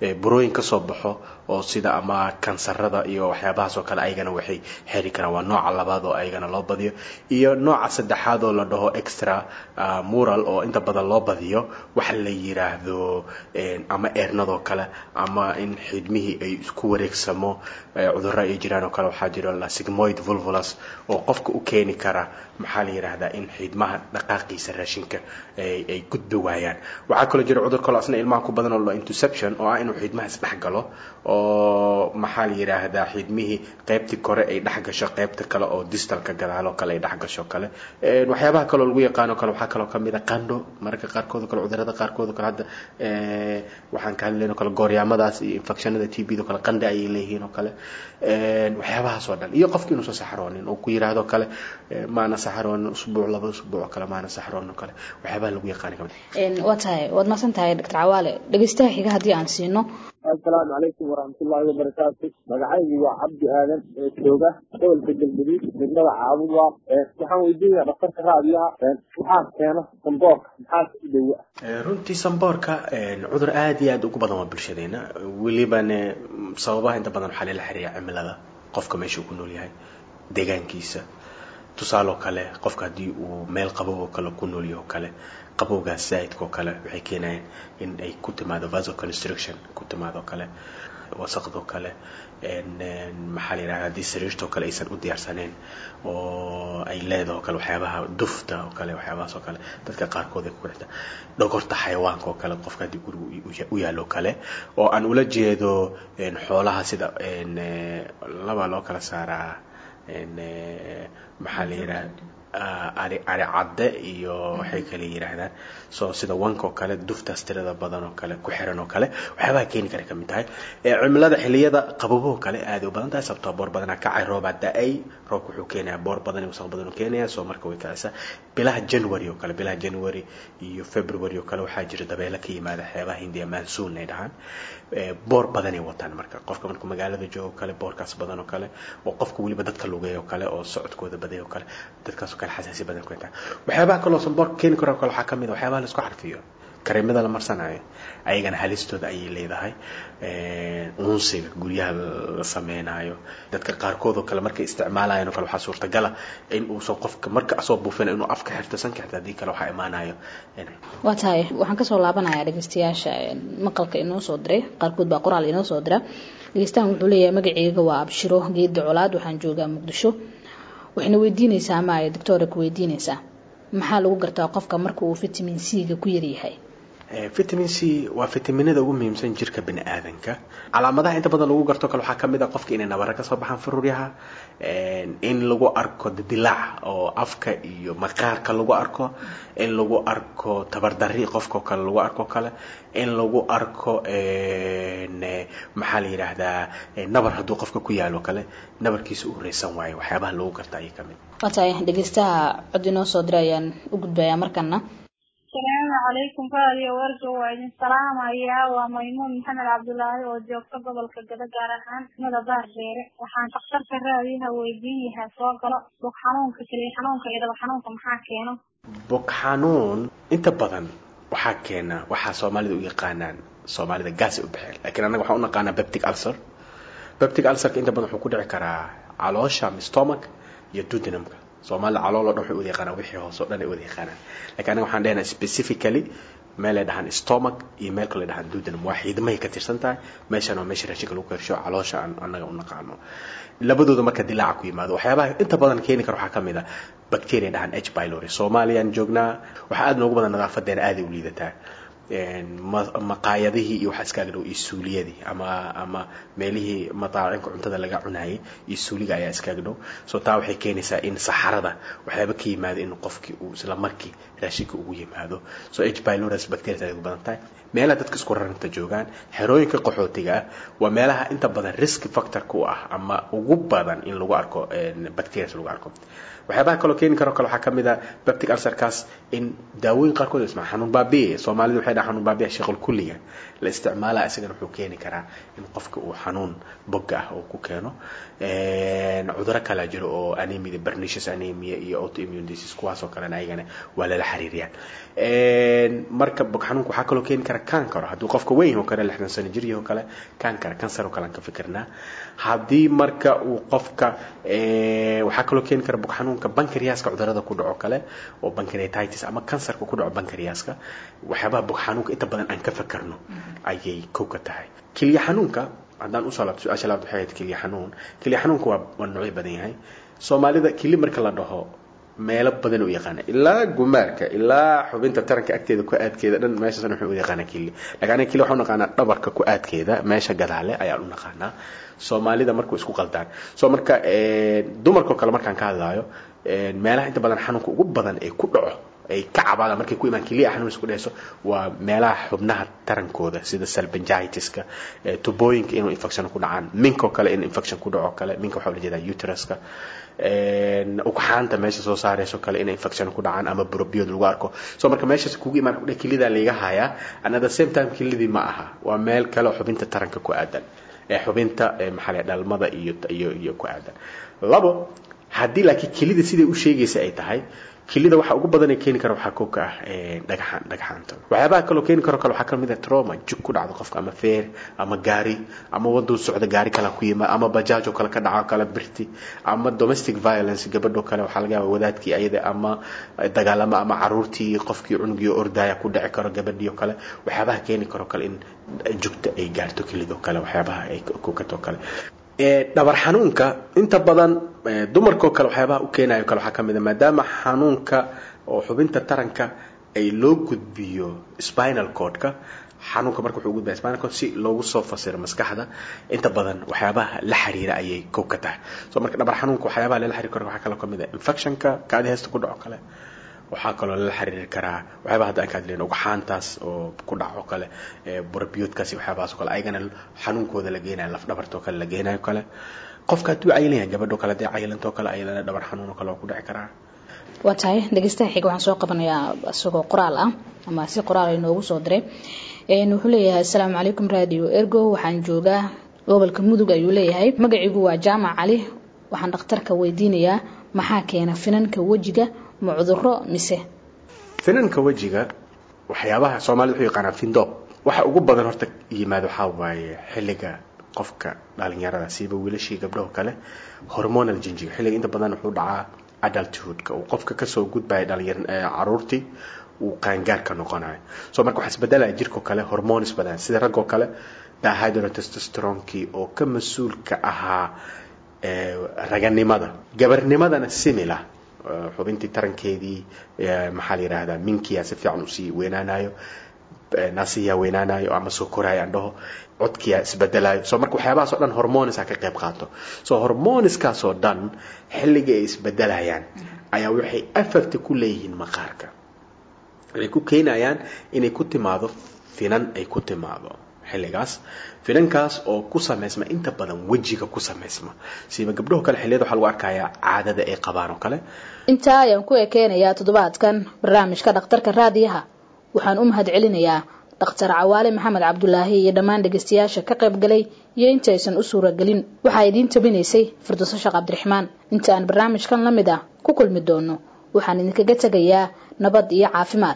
burooyin kasoo baxo oo sida ama kansarada iyo waxyaabahaas oo kale ayagana waxay xeri karaan waa nooca labaad oo ayagana loo badiyo iyo nooca saddexaad oo la dhaho extra mural oo inta badan loo badiyo waxa la yiraahdo ama eernadoo kale ama in xidmihii ay isku wareegsamo cudurro ay jiraan oo kale waxaa jiro sigmoid vulvulus oo qofka u keeni kara maxaa la yidhaahdaa in xidmaha dhaqaaqiisa raashinka ay gudbi waayaan waxaa kaloo jira cudur kaloo asna ilmaha ku badan oo la interception oo ah inuu xidmaha isdhex galo oo maxaa la yidhaahdaa xidmihii qaybtii kore ay dhex gasho qaybta kale oo distalka gadaaloo kale ay dhex gasho kale waxyaabaha kaloo lagu yaqaano kale waxaa kaloo kamid a qandho mararka qaarkood kale cudurada qaarkood kale hadda waxaan ka hadlayno kale gooryaamadaas iyo infectionada t b do kale qandho ayay leeyihiin oo kale waxyaabahaas oo dhan iyo qofki inuusan saxroonin oo ku yiraahdo kale maana saxroonin usbuuc laba usbuuc oo kale maana saxroonin kale waxyaabaha lagu yaqaani kamid waa tahay waad mahadsan tahay doctor cawaale dhegeystaha xiga haddii aan siino assalaamu calaykum waraxmatullaahi wabarakaatu magacaygu waa cabdi aadan ee jooga gobolka galgaduud degmada caabuwa waxaan weydiinaya dhakhtarka raadiyaha maxaa keena samboorka maxaa u dhowa runtii samboorka cudur aada iyo aada ugu badan waa bulshadeena welibane sababaha inta badan waxaa lala xiriira cimilada qofka meesha uu ku nool yahay deegaankiisa tusaaloo kale qofka haddii uu meel qabow oo kale ku nool yahay oo kale qabowgaas zaa'idka oo kale waxay keenayaan in ay ku timaado vasoconstruction ku timaado kale wasaqdoo kale maxaa la yidhahda haddii sariirtoo kale aysan u diyaarsaneyn oo ay leedaho kale waxyaabaha dufta oo kale waxyaabahaas oo kale dadka qaarkood ay ku xirta dhogorta xayawaanka oo kale qofka haddii guriga u yaalo kale oo aan ula jeedo xoolaha sida laba loo kala saaraa maxaa la yidhaha ari ari cadde iyo waxay kale yidhaahdaan so sida wanka oo kale duftaas tirada badan oo kale ku xiran oo kale waxyaabaha keeni kara kamid tahay cimilada xiliyada qaboboo kale aada u badan tahay sababtoo boor badanaa kacay roobaa da-ay roobka wuxuu keenayaa boor badan iyo wasaq badan uu keenayaa soo marka way kacaysaa bilaha january oo kale bilaha january iyo february oo kale waxaa jira dabeelo ka yimaada xeebaha hindiya mansoon ay dhahaan boor badanay wataan marka qofka markuu magaalada joogo kale boorkaas badan oo kale oo qofka weliba dadka lugeey oo kale oo socodkooda baday oo kale dadkaas oo kale xasaasi badan ku intaa waxyaabaha kaloo samboorka keeni karo kale waxaa kamid a waxyaabaha la isku xarfiyo kareemada la marsanayo ayagana halistooda ayay leedahay unsiga guryaha la sameynayo dadka qaarkood oo kale markay isticmaalayan oo kale waxaa suurtagala in uusan qofka marka asoo buufina inuu afka xirto sanka xirto haddii kale waxaa imaanayo waa tahay waxaan kasoo laabanayaa dhegeystayaasha maqalka inoo soo diray qaarkood baa qoraal inoo soo dira dhegeystahan wuxuu leeyahay magaceyga waa abshiro geeda colaad waxaan joogaa muqdisho waxayna weydiinaysaa ama ay doctora ku weydiinaysaa maxaa lagu gartaa qofka marka uu vitamin c ga ku yaryahay vitamin c waa fitaminada ugu muhiimsan jirka bini aadanka calaamadaha inta badan lagu garto kale waxaa kamid a qofka inay nabara kasoo baxaan faruuryaha in lagu arko dildilaac oo afka iyo maqaarka lagu arko in lagu arko tabardari qofkao kale lagu arko kale in lagu arko maxaa la yidhaahdaa nabar hadduu qofka ku yaalo kale nabarkiisa u reysan waayo waxyaabaha lagu garta ayay kamid waa tahay dhegeystaha cod inoo soo diray ayaan u gudbayaa markana asalaamu calaykum raadiyo warga waa idin salaamayaa waa maymuun maxamed cabdulaahi oo joogta gobolka gado gaar ahaan mada baar dheere waxaan dhakhtarka raadiyaha weydiin yahaa soo galo bog xanuunka keliya xanuunka iyo dhaba xanuunka maxaa keeno bog xanuun inta badan waxaa keena waxaa soomaalida u yaqaanaan soomaalida gaasay u baxeen laakiin annaga waxaan u naqaanaa beptic ulcer beptic ulcerka inta badan wuxuu ku dhici karaa caloosha ama stomach iyo duodenumka soomaalida calool oo dhan waxay wada yaqaanaan wixii hoose oo dhan ay wada yaqaanaan laakiin anaga waxaan dhehnaa specifically meel ay dhahaan stomach iyo meel kale ay dhahaan duodenum waa xiidmahay ka tirsan tahay meeshan waa meesha raashinka lagu karsho caloosha aan annaga u naqaano labadooda marka dilaaca ku yimaado waxyaabaha inta badan keeni kara waxaa kamid a bacteria dhahaan h pylori soomaaliyaan joognaa waxaa aada noogu badan nadaafadeena aaday u liidataa maqaayadihii iyo waxaa iskaaga dhow iyo suuliyadii ama ama meelihii mataacinka cuntada laga cunayay iyo suuliga ayaa iskaaga dhow so taa waxay keenaysaa in saxarada waxyaaba ka yimaado in qofkii uu isla markii raashinka ugu yimaado so h pylorus bacteria ay ugu badan tahay meelaha dadka isku raranta joogaan xerooyinka qaxootiga ah waa meelaha inta badan risk factorka u ah ama ugu badan in lagu arko bacterias lagu arko waxyaabaha kaloo keeni karo kale waxaa kamid a baptic ulcerkaas in daawooyin qaarkood ismaa xanuun baabiye soomaalida waxay dhaha xanuun baabiya shaqal kulliga la isticmaala isagana wuxuu keeni karaa in qofka uu xanuun bogga ah uu ku keeno cuduro kala jiro oo anemia pernicious anemia iyo autoimmune disease kuwaas oo kalena ayagana waa lala xiriiriyaan marka bog xanuunka waxaa kaloo keeni kara kankaro hadduu qofka weyn oo kale lixdan sano jir oo kale kankara kansar oo kale aan ka fikirnaa haddii marka uu qofka waxaa kaloo keeni kara bog xanuunka bankariyaska cudurada ku dhaco kale oo bankariatitis ama kansarka ku dhaco bankariyaska waxyaabaha bog xanuunka inta badan aan ka fikirno ayay kow ka tahay keliya xanuunka haddaan usoo laabto su-aasha labaad waxay ahayd keliya xanuun keliya xanuunka waa waa noocyo badan yahay soomaalida keli marka la dhaho meelo badan u yaqaana ilaa gumaarka ilaa xubinta taranka agteeda ku aadkeeda dhan meeshaasna wuxuu u yaqaanaa kili laakiin aniga kili waxaan u naqaanaa dhabarka ku aadkeeda meesha gadaale ayaan u naqaanaa soomaalida markuu isku qaldaan so marka dumarkao kale markaan ka hadlaayo meelaha inta badan xanuunka ugu badan ee ku dhaco ay ka cabaadaan markay ku imaan keliya xanuun isku dhehayso waa meelaha xubnaha tarankooda sida salbangitiska tubooyinka inuu infection ku dhacaan minko kale in infection ku dhaco kale minka waxaa la jeedaa uteruska ugxaanta meesha soo saarayso kale inay infection ku dhacaan ama brobiod lagu arko so marka meeshaas kugu imaan kudhe kelidaa layga hayaa and at the same time kelidii ma aha waa meel kale oo xubinta taranka ku aadan ee xubinta maxaa la dhalmada iyo iyo iyo ku aadan labo haddii laakiin kelida siday u sheegaysa ay tahay kelida waxa ugu badan ee keeni kara waxaa kow ka ah dhagaxaan dhagaxaanta waxyaabaha kaloo keeni karo kale waxaa kamid ah trauma jug ku dhacdo qofka ama feer ama gaari ama waduu socda gaari kale ku yimaad ama bajaaj oo kale ka dhaco kale birti ama domestic violence gabadho kale waxaa laga yaaba wadaadkii ayada ama dagaalamo ama caruurtii qofkii cunugii ordaya ku dhici karo gabadhii oo kale waxyaabaha keeni karo kale in jugta ay gaarto kelidoo kale waxyaabaha ay kukato kale dhabar xanuunka inta badan dumarkao kale waxyaabaha u keenayo kale waxaa kamid a maadaama xanuunka oo xubinta taranka ay loo gudbiyo spinal cordka xanuunka marka wuxuu gudbaya spinal cord si loogu soo fasiro maskaxda inta badan waxyaabaha la xiriira ayay kow ka tahay so marka dhabar xanuunka waxyaabaha lala xiriir karo waxaa kaloo kamid a infectionka kaadi heesta ku dhaco kale waxaa kaloo lala xiriiri karaa waxyaaba hadda aan ka hadlayno ugxaantaas oo ku dhaco kale burabiyoodkaasi waxyaabahaas oo kale ayagana xanuunkooda la geenayo laf dhabartoo kale la geenayo kale qofka hadduu cayilanyahay gabadho kale haddii cayilantoo kale ayadana dhabar xanuun oo kale waa ku dhici karaa waa tahay dhegeystaha xiga waxaan soo qabanayaa isagoo qoraal ah ama si qoraal inoogu soo diray wuxuu leeyahay asalaamu calaykum radio ergo waxaan joogaa gobolka mudug ayuu leeyahay magaciigu waa jaamac cali waxaan dhakhtarka weydiinayaa maxaa keena finanka wejiga ma cuduro mise finanka wejiga waxyaabaha soomaalida wuxuu yaqaanaa findoob waxa ugu badan horta yimaado waxaa waaye xilliga qofka dhalinyarada siiba wiilashii gabdhaho kale hormonal jinjiga xilliga inta badan wuxuu dhacaa adulthoodka uu qofka kasoo gudbaya dhalinyar caruurtii uu qaangaarka noqonayo so marka waxaa isbedelaya jirko kale hormones badan sida raggoo kale dihydrotestosteronkii oo ka mas-uulka ahaa raganimada gabarnimadana simila xubintii tarankeedii maxaa la yidhaahdaa minkiya si fiican usii weynaanayo naasiyaa weynaanayo ama soo koraayo aan dhaho codkiyaa isbedelayo so marka waxyaabahaas oo dhan hormoneska ka qayb qaato so hormoneskaas oo dhan xilliga ay isbedelayaan ayaa waxay affect ku leeyihiin maqaarka waxay ku keenayaan inay ku timaado finan ay ku timaado xilligaas finankaas oo ku samaysma inta badan wejiga ku samaysma siiba gabdhaho kale xilliyada waxaa lagu arkayaa caadada ay qabaan oo kale intaa ayaan ku ekeenayaa toddobaadkan barnaamijka dhakhtarka raadiyaha waxaan u mahad celinayaa dhakhtar cawaale maxamed cabdulaahi iyo dhammaan dhegeystayaasha ka qayb galay iyo intaysan u suuragelin waxaa idiin tabinaysay firdowso sheekh cabdiraxmaan inta aan barnaamijkan la mid ah ku kulmi doono waxaan idinkaga tegayaa nabad iyo caafimaad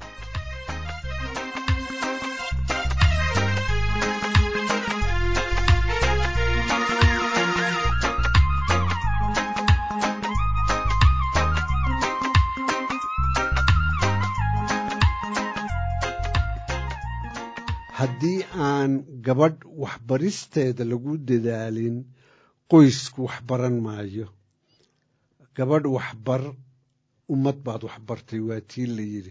haddii aan gabadh waxbaristeeda lagu dadaalin qoysku wax baran maayo gabadh waxbar ummad baad waxbartay waa tii la yidhi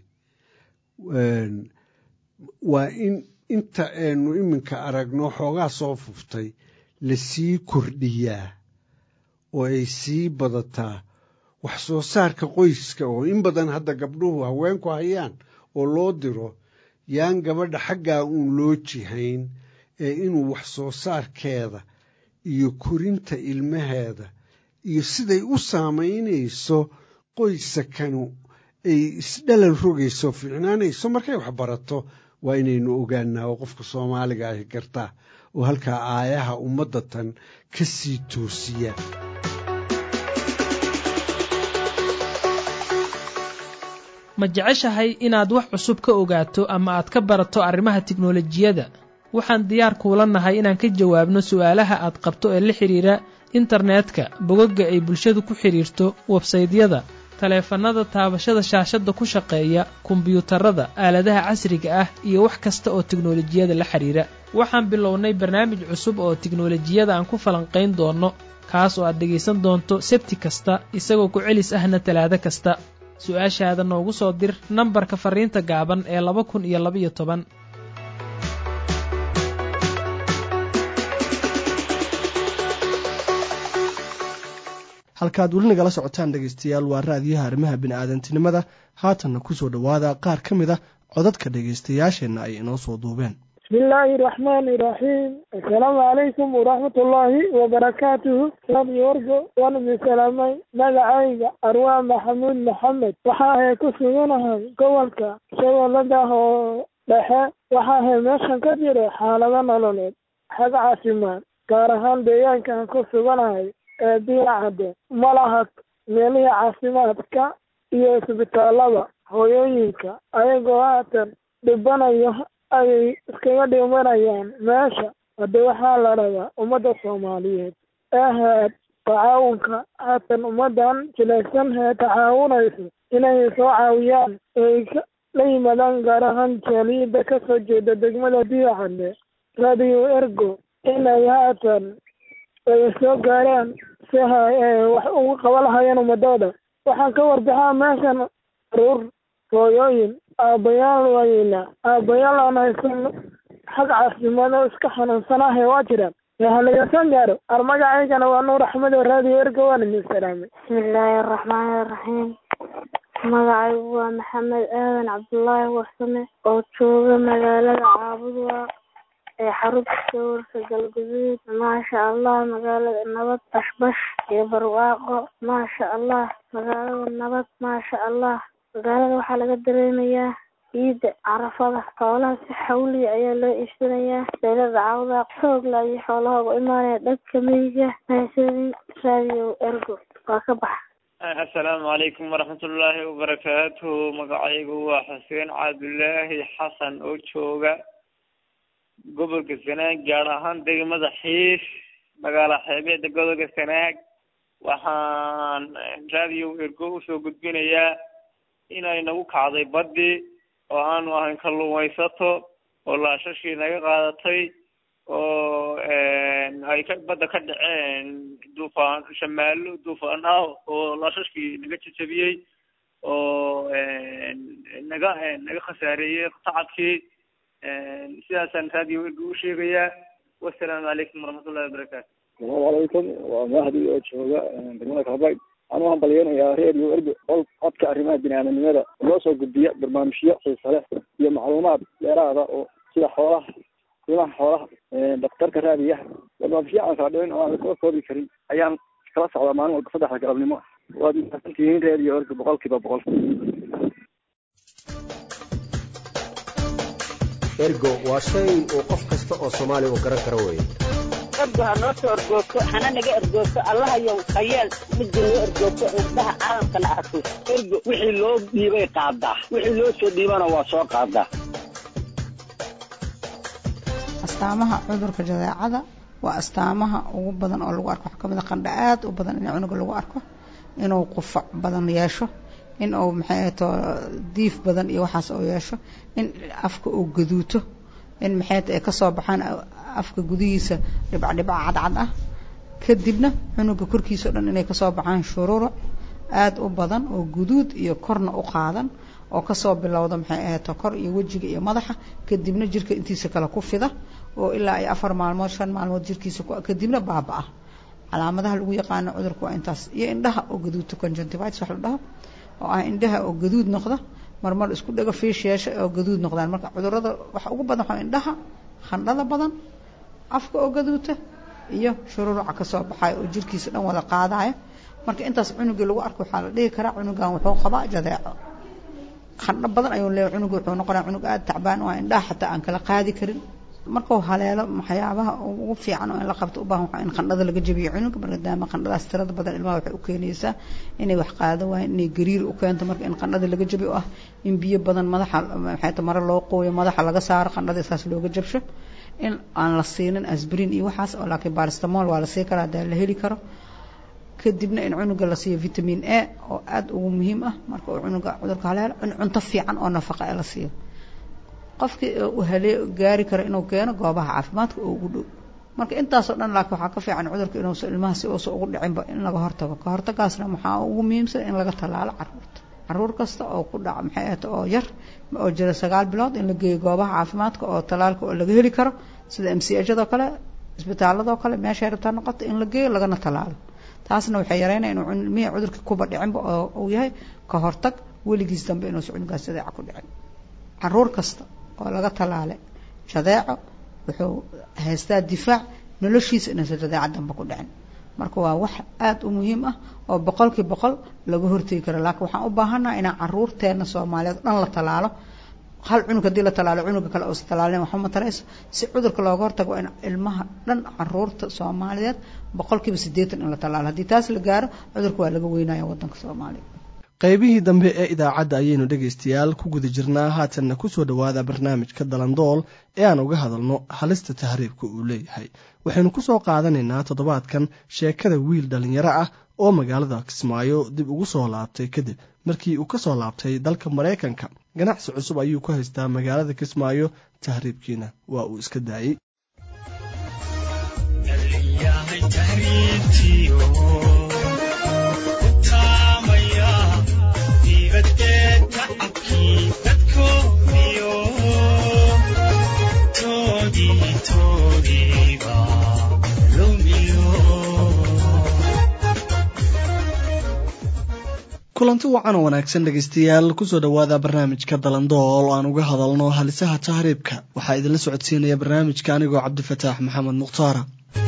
waa in inta aynu iminka aragno xoogaa soo fuftay la sii kordhiyaa oo ay sii badataa wax soo saarka qoyska oo in badan hadda gabdhuhu haweenku hayaan oo loo diro yaan gabadha xaggaa uun loo jihayn ee inuu wax soo saarkeeda iyo korinta ilmaheeda iyo siday u saamaynayso qoysakanu ay isdhalal rogayso fiicnaanayso markay wax barato waa inaynu ogaanaa oo qofka soomaaliga ahi gartaa oo halkaa aayaha ummadda tan ka sii toosiya ma jeceshahay inaad wax cusub ka ogaato ama aad ka barato arrimaha tiknolojiyadda waxaan diyaar kuula nahay inaan ka jawaabno su'aalaha aad qabto ee la xidhiira internetka bogagga ay bulshadu ku xidhiirto websaydyada taleefannada taabashada shaashadda ku shaqeeya kombiyuutarada aaladaha casriga ah iyo wax kasta oo tiknolojiyada la xidhiira waxaan bilownay barnaamij cusub oo tiknolojiyada aan ku falanqayn doonno kaas oo aad dhegaysan doonto sebti kasta isagoo ku celis ahna talaado kasta su-aashaada noogu soo dir nambarka farriinta gaaban ee laba kun iyo labaiyo toban halkaad weli nagala socotaan dhegaystayaal waa raadiyaha arrimaha bini'aadantinimada haatanna ku soo dhowaada qaar ka mid a codadka dhegaystayaasheenna ay inoo soo duubeen bismi illaahi raxmaani iraxiim assalaamu calaykum waraxmatullaahi wabarakaatuhu radio orgo waan idin salaamay magacayga arwaa maxamuud maxamed waxa ahay ku suganahay gobolka shabeellada oo dhexe waxa ahay meeshan ka jira xaalado nololeed xag caafimaad gaar ahaan deegaanka aan ku suganahay ee diiracadde ma laha meelihii caafimaadka iyo isbitaalada hooyooyinka ayagoo haatan dhibanayo ayay iskaga dhimanayaan meesha hadde waxaa la rabaa ummadda soomaaliyeed ee heed tacaawunka haatan ummaddan jilaysan hee tacaawunayso inay soo caawiyaan ay la yimaadaan gaar ahaan jaaliyadda ka soo jeeda degmada diicadde radio ergo inay haatan ay soo gaaraan si wax ugu qaba lahayeen ummadooda waxaan ka warbixaa meeshan caruur hooyooyin aabbayaal waayeyna aabbayaal aan haysan xag caafimaado iska xanuunsanahe waa jiraan halagasoo gaaro ar magacaygana waa nuur axmed oo raadiyo erga waan idin salaamay bismillaahi araxmaani araxiim magacaygu waa maxamed aadan cabdullaahi warsame oo jooga magaalada caabudwa ee xarunta sawirka galguduud maasha allah magaalada nabad bashbash iyo barwaaqo maasha allah magaalada nabad maasha allah magaalada waxaa laga dareemayaa ciidda carafada xoolaha si xawliya ayaa loo iibsanayaa beelada cawda xoogla iyo xoolaha uga imaanaya dhanka miyiga mahadsanid radio ergo waa ka baxa assalaamu calaykum waraxmatullaahi wabarakaatuhu magacaygu waa xuseen cabdulaahi xasan oo jooga gobolka sanaag gaar ahaan degmada xiif magaala xeebeeda gobolka sanaag waxaan radio ergo usoo gudbinayaa inay nagu kacday baddi oo aanu ahayn kalluumaysato oo laashashii naga qaadatay oo ay ka badda ka dhaceen duufaan shamaallo duufaan ah oo laashashkii naga jajabiyey oo naga naga khasaareeyey tacabkii sidaasaan radio ergo u sheegayaa wassalaamu calaykum waraxmatullahi wabarakaatu asalaamu calaykum waa mahdi oo jooga degmada kalbayg waxaan u hambalyeynayaa radio ergo qol codka arrimaha biniaadanimada loo soo gudbiya barnaamijyo xiisa leh iyo macluumaad dheeraada oo sida xoolaha qiimaha xoolaha daktarka raadiyaha barnaamijyo aan kala dhicin oo aan lasoo koobi karin ayaan kala socdaa maalin walba saddexda galabnimo waad mahadsantihiin radio ergo boqol kiiba boqol ergo waa shay uu qof kasta oo soomaaliya uu garan karo weeye ergo ha noo soo ergoogto hana naga ergoogto allahayow hayeel midda noo ergoogto indhaha caalamkana arko ergo wixii loo dhiibay qaadaa wixii loo soo dhiibana waa soo qaadaa astaamaha cudurka jadeecada waa astaamaha ugu badan oo lagu arko waxaa kamid a qandha aad u badan in cunuga lagu arko inuu qufac badan yeesho in uu maxay ahato diif badan iyo waxaas uu yeesho in afka uu gaduuto in maxay ay kasoo baxaan afka gudihiisa dhibcdhibca cadcad ah kadibna cunuga korkiisa o dhan inay kasoo baxaan shururuc aada u badan oo guduud iyo korna u qaadan oo kasoo bilowda maxay ahato kor iyo wejiga iyo madaxa kadibna jirka intiisa kale ku fida oo ilaa ay afar maalmood shan maalmood jirkiisa kadibna baaba-a calaamadaha lagu yaqaano cudurka waa intaas iyo indhaha oo gaduudto conjunctivitis wax la dhaho oo ah indhaha oo gaduud noqda marmar isku dhego fiish yeesha oo gaduud noqdaan marka cudurada waxa ugu badan waxaa indhaha khandhada badan afka oo gaduuta iyo shururuca kasoo baxayo oo jirkiisa dhan wada qaadaya marka intaas cunugii lagu arko waxaa la dhihi karaa cunugan wuxuu qabaa jadeeco qandho badan ayuu leeyahay cunuga wuxuu noqonaya cunug aada tacbaan oo indhaha xataa aan kala qaadi karin markuu haleelo waxyaabaha ugu fiican oo in la qabto u baahan waxaa in qandhada laga jabiyo cunuga maadaama qandhadaas tirada badan ilmaha waxay u keenaysaa inay wax qaado waayeen inay gariir u keento marka in qandhada laga jabiyo ah in biyo badan madaxa maxay ta mare loo qooyo madaxa laga saaro qandhada isaas looga jabsho in aan la siinin asbrin iyo waxaas oo laakiin baristamol waa la sii karaa hadaa la heli karo kadibna in cunuga la siiyo vitamin a oo aada ugu muhiim ah marka uu cunuga cudurka haleelo in cunto fiican oo nafaqa ee la siiyo qofkii uu halee gaari karo inuu keeno goobaha caafimaadka oo ugu dhow marka intaasoo dhan laakiin waxaa ka fiican cudurka inuusa ilmaha si uusa ugu dhicinba in laga hortago ka hortagaasna waxaa ugu muhiimsan in laga tallaalo caruurta caruur kasta oo ku dhaca maxay ahata oo yar oo jira sagaal bilood in la geeyo goobaha caafimaadka oo tallaalka oo laga heli karo sida m c ajadoo kale isbitaaladoo kale meeshay rabtaa noqoto in la geeyo lagana tallaalo taasna waxay yareynaya inuu ilmihii cudurka kuba dhicinba oo uu yahay ka hortag weligiis dambe inuusa cunugaas jadeeca ku dhicin caruur kasta oo laga tallaalay jadeeco wuxuu haystaa difaac noloshiisa inuusan jadeeca dambe ku dhicin marka waa wax aada u muhiim ah oo boqolkii boqol laga hortegi karo laakiin waxaan u baahannaha inaan caruurteena soomaaliyeed dhan la tallaalo hal cunug haddii la tallaalo cunuga kale uusa tallaalin waxba ma tarayso si cudurka looga hortago waa in ilmaha dhan caruurta soomaaliyeed boqolkiiba siddeetan in la tallaalo haddii taas la gaaro cudurka waa laga weynaya waddanka soomaaliya qaybihii dambe ee idaacadda ayaynu dhegaystayaal ku guda jirnaa haatanna ku soo dhowaada barnaamijka dalandool ee aan uga hadalno halista tahriibka uu leeyahay waxaynu ku soo qaadanaynaa toddobaadkan sheekada wiil dhallinyaro ah oo magaalada kismaayo dib ugu soo laabtay kadib markii uu ka soo laabtay dalka maraykanka ganacsi cusub ayuu ku haystaa magaalada kismaayo tahriibkiina waa uu iska daayey kulanti wacan oo wanaagsan dhegaystayaal kusoo dhowaada barnaamijka dalandool oo aan uga hadalno halisaha tahriibka waxaa idinla socodsiinaya barnaamijka anigoo cabdifataax maxamed mukhtaara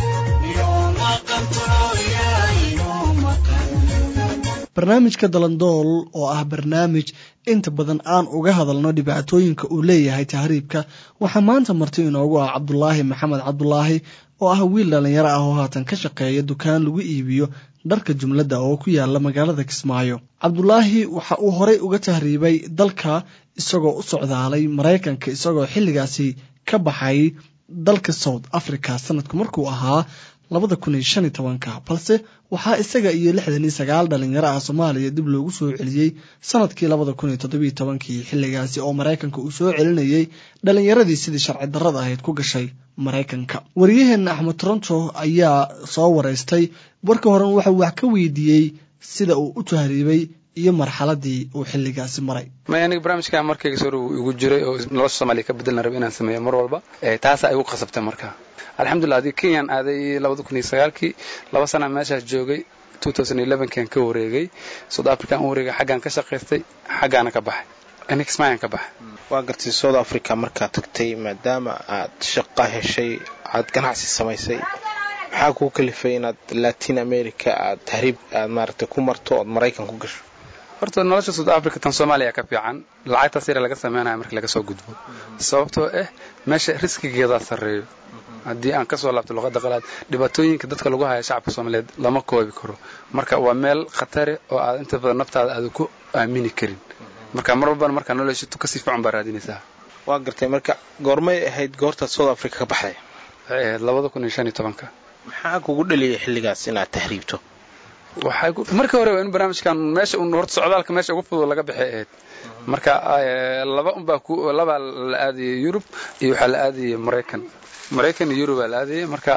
barnaamijka dalandool oo ah barnaamij inta badan aan uga hadalno dhibaatooyinka uu leeyahay tahriibka waxaa maanta marti inoogu ah cabdulaahi maxamed cabdulaahi oo ah wiil dhallinyaro ah oo haatan ka shaqeeya dukaan lagu iibiyo dharka jumladda oo ku yaala magaalada kismaayo cabdulaahi waxa uu horey uga tahriibay dalka isagoo u socdaalay maraykanka isagoo xilligaasi ka baxay dalka south africa sanadku markuu ahaa labada kun iyo shan iyo tobanka balse waxaa isaga iyo lixdan iyo sagaal dhalinyaro ah soomaaliya dib loogu soo celiyey sanadkii labada kun iyo toddobiyo tobankii xilligaasi oo maraykanka uu soo celinayey dhalinyaradii sidii sharci darrada ahayd ku gashay maraykanka wariyaheenna axmed toronto ayaa soo wareystay warka horen waxau wax ka weydiiyey sida uu u tahriibay iyo marxaladii uu xilligaasi maray may aniga barnaamijka markayga soo igu jiray oo nolosha soomaaliya ka bedelna raba inaan sameeyo mar walba taasaa igu qasabtay marka alxamdulillah adii kenyaan aaday labada kun iyo sagaalkii laba sana meeshaas joogay kan ka wareegay south african u wareegay xaggaan ka shaqaystay xaggaana ka baxay nixmayan ka baxay waa gartay south africa markaad tagtay maadaama aad shaqa heshay aad ganacsi samaysay maxaa kuu kalifay inaad latin america aad tahriib aad maaragtay ku marto ood maraykan ku gasho horta nolosha south africa tan soomaaliya ka fiican lacagtaas yare laga sameynaya marka laga soo gudbo sababtoo ah meesha riskigeedaa sarreeyo haddii aan kasoo laabto luqadda qalaad dhibaatooyinka dadka lagu haya shacabka soomaaliyeed lama koobi karo marka waa meel khatare oo aad inta badan naftaada aada ku aamini karin marka mar walbana markaa noloshito kasii fiican baa raadinaysaa waa gartay marka goormay ahayd goortaad south africa ka baxday waxay ahayd labada kun iyo shan iyo tobanka maxaa kugu dhaliyay xilligaas inaad tahriibto waxay markii hore in barnaamijkan meesha un horta socdaalka meesha ugu fudud laga bixay ahayd marka laba unbaa ku labaa la aadayay yurub iyo waxaa la aadayay maraykan maraykan iyo yurub aa la aadayay marka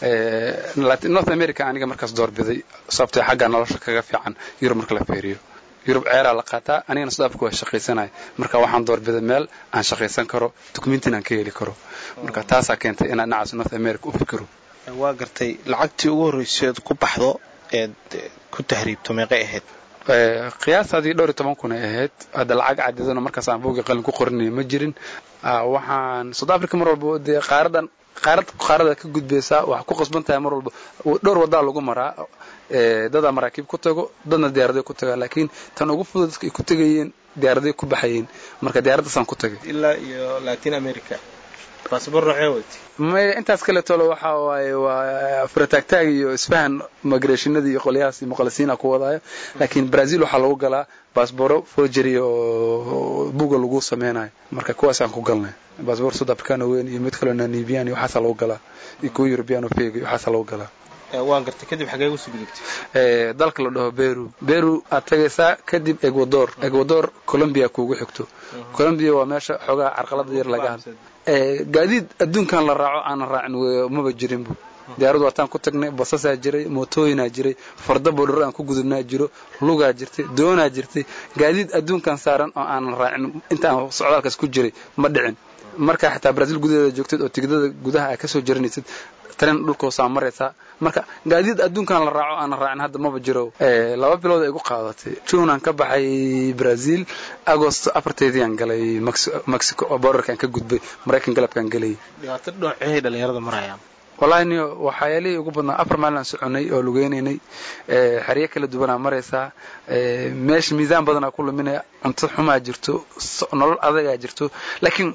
north america aniga markaas doorbiday sababtee xagga nolosha kaga fiican yurub marka la feeriyo yurub ceeraa la qaataa anigana south africa waa shaqaysanaya marka waxaan doorbiday meel aan shaqaysan karo dukumentin aan ka heli karo marka taasaa keentay inaan dhinacaas north america u fikiro waa gartay lacagtii ugu horreyseed ku baxdo eed ku tahriibto meeqay ahayd qiyaastaadii dhowr iyo toban kun ay ahayd hadda lacag cadidana markaas aan buugii qalin ku qorinaya ma jirin waxaan south africa mar walba dee qaaradan qaarad qaarada ka gudbaysaa waxaa ku qasban tahay mar walba dhowr wadaa lagu maraa dadaa maraakiib ku tago dadna diyaaraday ku tagaa laakiin tan ugu fudud dadka ay ku tegayeen diyaaraday ku baxayeen marka diyaaraddaasaan ku tagay ilaa iyo latin america baasabor noocee weyt maya intaas kale tolo waxa waaye waa furataagtaag iyo isfahan migrationada iyo qolyahaas iyo muqalisiina ku wadaayo laakiin brazil waxaa lagu galaa baasboro forgery oo buga lagu sameynayo marka kuwaasaan ku galnay baasbor south africano weyn iyo mid kaloo namibian iyo waxaasaa lagu galaa iyo kuwa european feg iyo waxaasaa lagu galaa waan gartay kadib xagee usoo gudubtay dalka la dhaho beru beru aad tagaysaa kadib ecuador ecuador colombia kuugu xigto colombia waa meesha xoogaa carqalada yar laga hadla gaadiid adduunkan la raaco aanan raacin maba jirinbu diyaaradu waataan ku tagnay basasaa jiray mootooyinaa jiray farda bodhor aan ku gudubnaa jiro lugaa jirtay doonaa jirtay gaadiid adduunkan saaran oo aanan raacin inta aan socdaalkaas ku jiray ma dhicin markaa xitaa brazil gudaheeda joogtid oo tigidada gudaha aa kasoo jaranaysid taren dhulkoosaa maraysaa marka gaadiid adduunkan la raaco aanan raacin hadda maba jiro laba bilood ay igu qaadatay juunaan ka baxay brazil agost afarteediiaan galay mexico oo borderkaan ka gudbay maraykan galabkaan galayay dhibaato dhoocee dhalinyarada marayaan wallahi niyo waxyaalihii ugu badnaa afar maalin aan soconay oo lugeynaynay xeryo kala duwanaa maraysaa meesha miisaan badanaa ku luminaya cunto xumaa jirto nolol adagaa jirto laakiin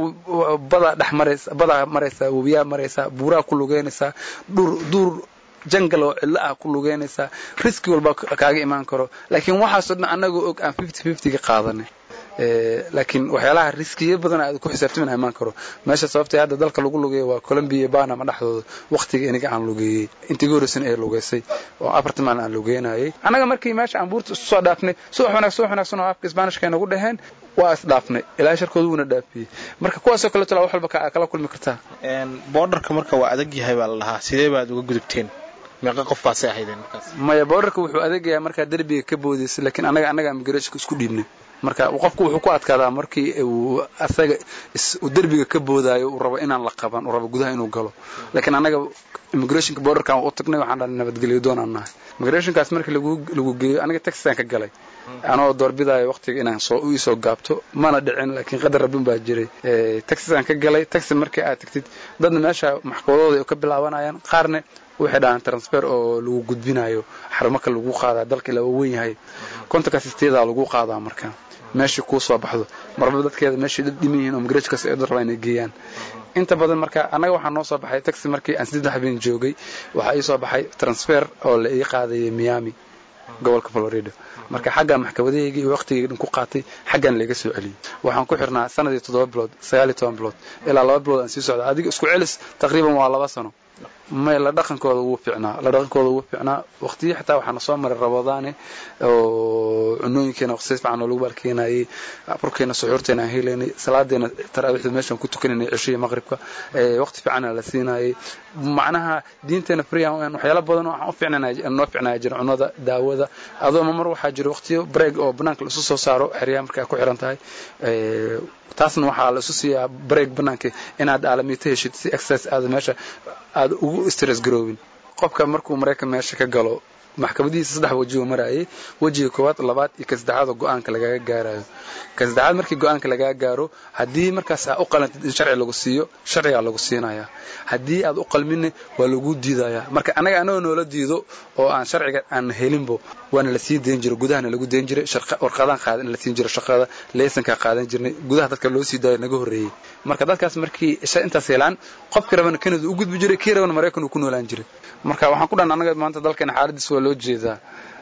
badaa dhex maraysa badaa maraysaa webiyaa maraysaa buuraa ku lugeynaysaa dhur duur jangal oo cidlo ah ku lugeynaysaa riski walba kaaga imaan karo laakiin waxaasoo dhan annagoo og aan fifty fiftyga qaadanay laakiin waxyaalaha riskiya badan aad ku xisaabtamin imaan karo meesha sababtay hadda dalka lagu lugeeya waa colombia iyo banama dhexdooda waqtiga iniga aan lugeeyey intii goorisan ee lugeysay oo afartan maalin aan lugeynayay annaga markii meesha aan buurta isu soo dhaafnay subax wanaag subax wanaagsan oo afka isbaanishka nagu dhaheen waa is dhaafnay ilaa sharkooda wuuna dhaafiyey marka kuwaasoo kale tolaa wax walba kala kulmi kartaa boordarka marka waa adag yahay baa la dhahaa sidee baad uga gudubteen meeqa qof baasay ahaydeen markaas maya boordarka wuxuu adegayaa markaa derbiga ka boodaysa laakiin annaga annaga immigrationka isku dhiibnay marka qofku wuxuu ku adkaadaa markii uu asaga uu derbiga ka boodaayo uu rabo inaan la qaban uu rabo gudaha inuu galo laakiin annaga immigrationka borderkan u tagnay waxaan dhahnay nabadgelyo doonaan nahay immigrationkaas markii lagu lagu geeyo aniga taxisaan ka galay anoo doorbidaayo waqtiga inaan soo u isoo gaabto mana dhicin laakiin qadar rabbin baa jiray taxisaan ka galay taxi markii aad tagtid dadna meesha maxkamadooda ay ka bilaabanayaan qaarna waxay dhahaan transfer oo lagu gudbinayo xarumaka lagu qaadaa dalka ilaa uu weyn yahay kontonka sisteedaa lagu qaadaa marka meeshii kuu soo baxdo marba dadkeeda meeshii dad dhiman yihiin oo migrajkaas ay dad rabaa inay geeyaan inta badan marka annaga waxaa noo soo baxay taxi markii aan saddex habeen joogay waxaa ii soo baxay transfer oo la ii qaadayay miami gobolka florida marka xaggaa maxkamadahaygii iyo waqtigii dhan ku qaatay xaggan layga soo celiyey waxaan ku xirnaa sanadii toddoba bilood sagaal iyo toban bilood ilaa laba bilood aan sii socda adiga isku celis taqriiban waa laba sano may la dhaqankooda wuu fiicnaa la dhaqankooda wuu fiicnaa waqtiyo xitaa waxaana soo maray rabadaane oo cunooyinkeena waqti si fiican oo lagu baalkeenayay afurkeena suxuurteena aan helaynay salaadeena taraawiixda meeshaan ku tukanaynay cishiya maqribka waqti fiicana la siinayay macnaha diinteena freean waxyaalo badan oo waxaan u fiicnanaa noo fiicnaya jira cunada daawada adoo mar waxaa jira waqtiyo break oo banaanka la isu soo saaro xeryaha markaa ku xiran tahay taasna waxaa la isu siiyaa break banaanka inaad aalamiito heshid si exercise aada meesha aada ugu stress garoobin qofka markuu maraykan meesha ka galo maxkamadihiisa saddex weji uu marayay wejiga koowaad labaad iyo ka saddexaad oo go-aanka lagaga gaarayo ka saddexaad markii go-aanka lagaga gaaro haddii markaas aa u qalantid in sharci lagu siiyo sharcigaa lagu siinayaa haddii aad u qalminne waa lagu diidayaa marka annaga anagoo noola diido oo aan sharciga aan helinbo waana la sii dayn jiray gudahana lagu dayn jiray warqadaan qaadan in la siin jiro shaqada leesankaa qaadan jirnay gudaha dadka loo sii daayo naga horreeyey marka dadkaas markii intaas helaan qofkii rabana kanada u gudbi jiray kii rabana maraykan uu ku noolaan jiray marka waxaan ku dhan annaga maanta dalkeena xaaladiis waa loo jeedaa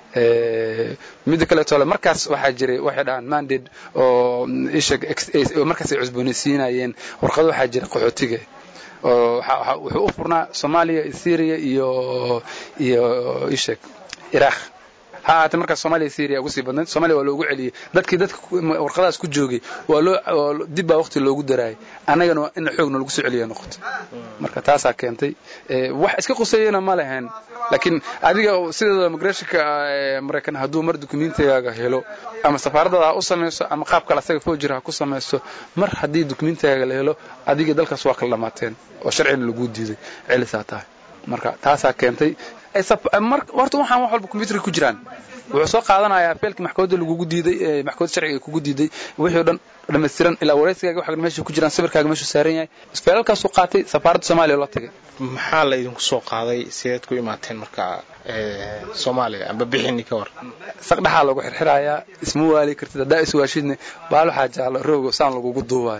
midda kaleetole markaas waxaa jiray waxay dhahaan mandate oo isha markaas ay cusboonaysiinayeen warqado waxaa jira qaxootiga oo wuxuu u furnaa soomaaliya syria iyo iyo ishek iraq ha ahaatee markaas soomaaliya syria ugu sii badnayd soomaaliya waa loogu celiyey dadkii dadka warqadaas ku joogay waa loo dib baa waqti loogu daraayay annagana waa in xoogna lagu soo celiya noqoto marka taasaa keentay wax iska quseeyana ma lahayn laakiin adiga sideeda migrationka maraykan hadduu mar dukumentigaaga helo ama safaaradaada ha u samayso ama qaab kale asaga foojir ha ku samayso mar haddii dukumentigaaga la helo adiga dalkaas waa kala dhamaateen oo sharcina laguu diiday celisaa tahay marka taasaa keentay horta waxaan wax walba combyuterka ku jiraan wuxuu soo qaadanayaa feelkii maxkamadda lagugu diiday maxkamadda sharciga kugu diiday wixii o dhan dhammaystiran ilaa waraysigaaga wax meesha ku jiraan sawirkaaga meeshuu saaran yahay feelalkaasuu qaatay safaaradda soomaaliya la tagay maxaa la idinku soo qaaday sideed ku imaateen marka soomaaliya amba bixini ka war saq dhaxaa lagu xirxirayaa isma waali kartid haddaa iswaashidne baal waxaa jaalo roogo saan lagugu duubaayo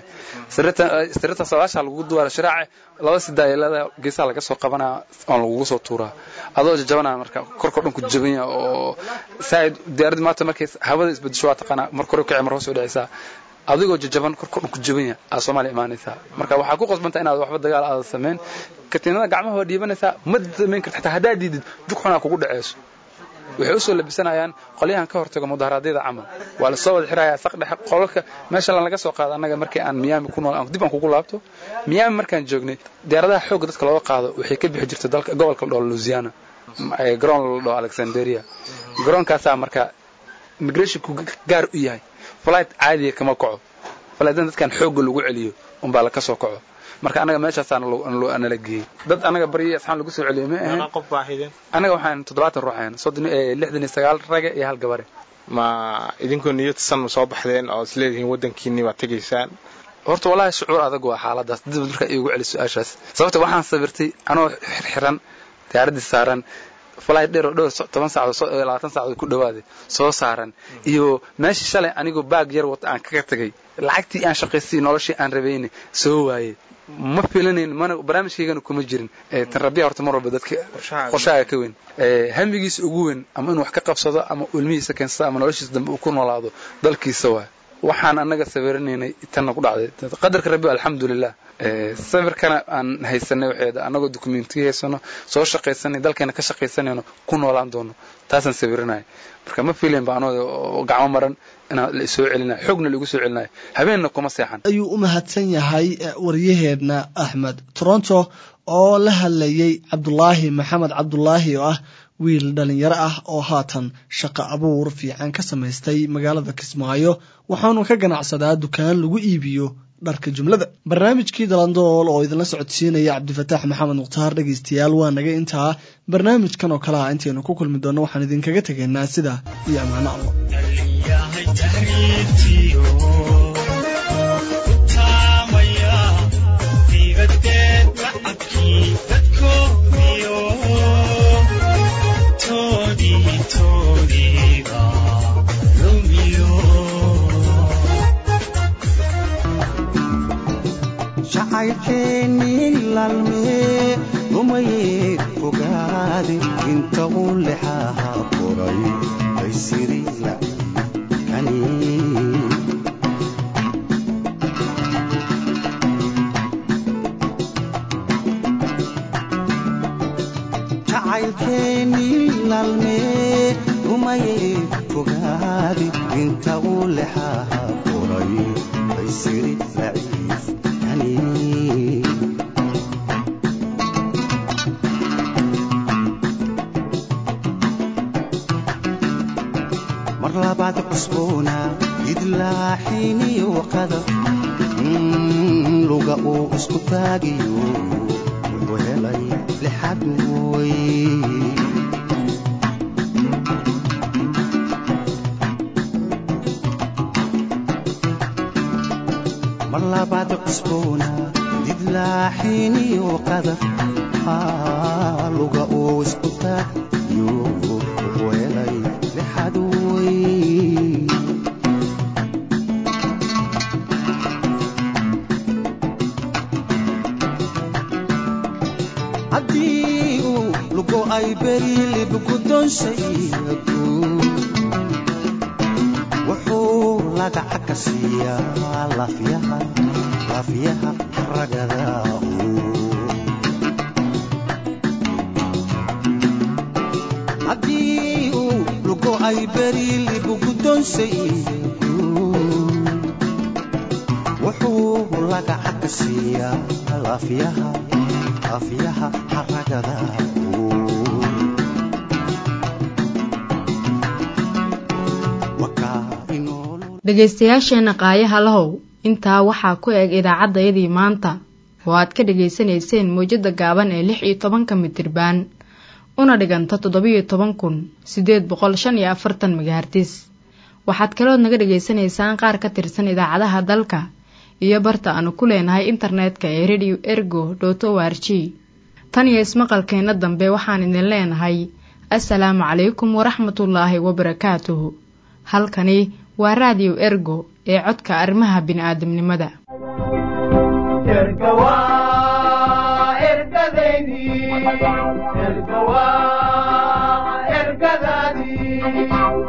sirita sabaasha lagugu duubaayo shiraace laba sidaayelada geesaha laga soo qabanaya oon lagugu soo tuuraa adoo jajabanaya marka korkoo dhan ku jaban yaha oo saaid diyaaraddi maanta markay hawada isbedesho waa taqaanaa mar kore kici mar hoos u dhacaysaa adigoo jajaban korkoo dhan ku jaban yaha aa soomaaliya imaanaysaa marka waxaa ku qasbanta inaad waxba dagaal aada samayn katiinada gacmaha waa dhiibanaysaa ma samayn karta xataa haddaad diidid jug xunaa kugu dhaceyso waxay usoo labisanayaan qolyahan ka hortago mudaharaadyada camal waa lasoo wada xirayaa saq dhexe qolalka meesha laga soo qaado annaga markii aan miyaami ku nool dib aan kugu laabto miyaami markaan joognay diyaaradaha xoogga dadka looga qaado waxay ka bixi jirtay dalka gobolka la dhaho louisiana garoon la dhaho alexanderia garoonkaasaa marka immigrationku gaar u yahay flight caadiya kama kaco flightdan dadkan xoogga lagu celiyo unbaa laka soo kaco marka anaga meeshaasaa nala geeyey dad anaga baryi asxaan lagu soo celiyo ma ahayn anaga waxaan toddobaatan ruux ahayn soddon lixdan iyo sagaal rage iyo hal gabare ma idinkoo niyadsan ma soo baxdeen oo isleedihiin waddankiinni baad tegaysaan horta wallaahi shucuur adag waa xaaladaas dib markaa iigu celi su-aashaas sababta waxaan sabirtay anoo xirxiran diyaaraddii saaran flight dheer oo dhowr toban saacadood labaatan saacadood ku dhawaaday soo saaran iyo meeshii shalay anigoo baag yar wata aan kaga tagay lacagtii aan shaqaystay noloshii aan rabayna soo waayey ma filanayn mana barnaamijkaygana kuma jirin tan rabbiya horta mar walba dadka qorshaaga ka weyn hamigiisa ugu weyn ama inuu wax ka qabsado ama ilmihiisa keensado ama noloshiisa dambe uu ku noolaado dalkiisa waay waxaan annaga sawiranaynay tanna ku dhacday qadarka rabbi alxamdulilah sawirkana aan haysanay waxeeda annagoo dokumentiya haysano soo shaqaysanay dalkeena ka shaqaysanayno ku noolaan doono taasaan sawiranaya marka ma filayn ba anoo gacmo maran inaan la isoo celinayo xoogna laigu soo celinayo habeenna kuma seexan ayuu u mahadsan yahay waryaheedna axmed toronto oo la hadlayay cabdulaahi maxamed cabdulaahi oo ah wiil dhalinyaro ah oo haatan shaqo abuur fiican ka samaystay magaalada kismaayo waxaanu ka ganacsadaa dukaan lagu iibiyo dharka jumlada barnaamijkii dalandool oo idinla socodsiinaya cabdifataax maxamed mukhtaar dhegaystayaal waa naga intaa barnaamijkan oo kale ah intaynu ku kulmi doonno waxaan idinkaga tegaynaa sida iyo ammaano allah jacaylkeennii laalmee umayee fogaade inta uu lexaha qoray baysiri lacikani jacaylkeennii laalmee umayee fogaade inta uu lexaha qoray baysiri laciif mar labaad cusboona idlaaxiiniyo waqada luga uu isku taagiyo wuxuu helay lixad mooy mar labaad cusboona didlaaxiiniyo qadar luga uu isku taagiyo wuxuu helay lixad wey haddii uu lugo ay beri libgudonsaygu wuxuu lagaca ka siiyaa lafyaha lafyaha ragada haddii uu lugo ay beri libgudonsaygu wuxuu lagaca ka siiyaa lafyaha lafyaha ragada dhegaystayaasheenna qaayaha lahow intaa waxaa ku eg idaacaddayadii maanta oo aad ka dhegaysanayseen mawjadda gaaban ee lix iyo tobanka mitirbaan una dhiganta toddobiyo toban kun siddeed boqol shan iyo afartan megahartis waxaad kalood naga dhagaysanaysaan qaar ka tirsan idaacadaha dalka iyo barta aanu ku leenahay internetka ee radio ergo dot o r g tan iyo ismaqalkeenna dambe waxaan idin leenahay assalaamu calaykum waraxmatullaahi wabarakaatuhu halkani waa raadiyo ergo ee codka arrimaha bini'aadamnimada ergadaydi ergawa ergadaadii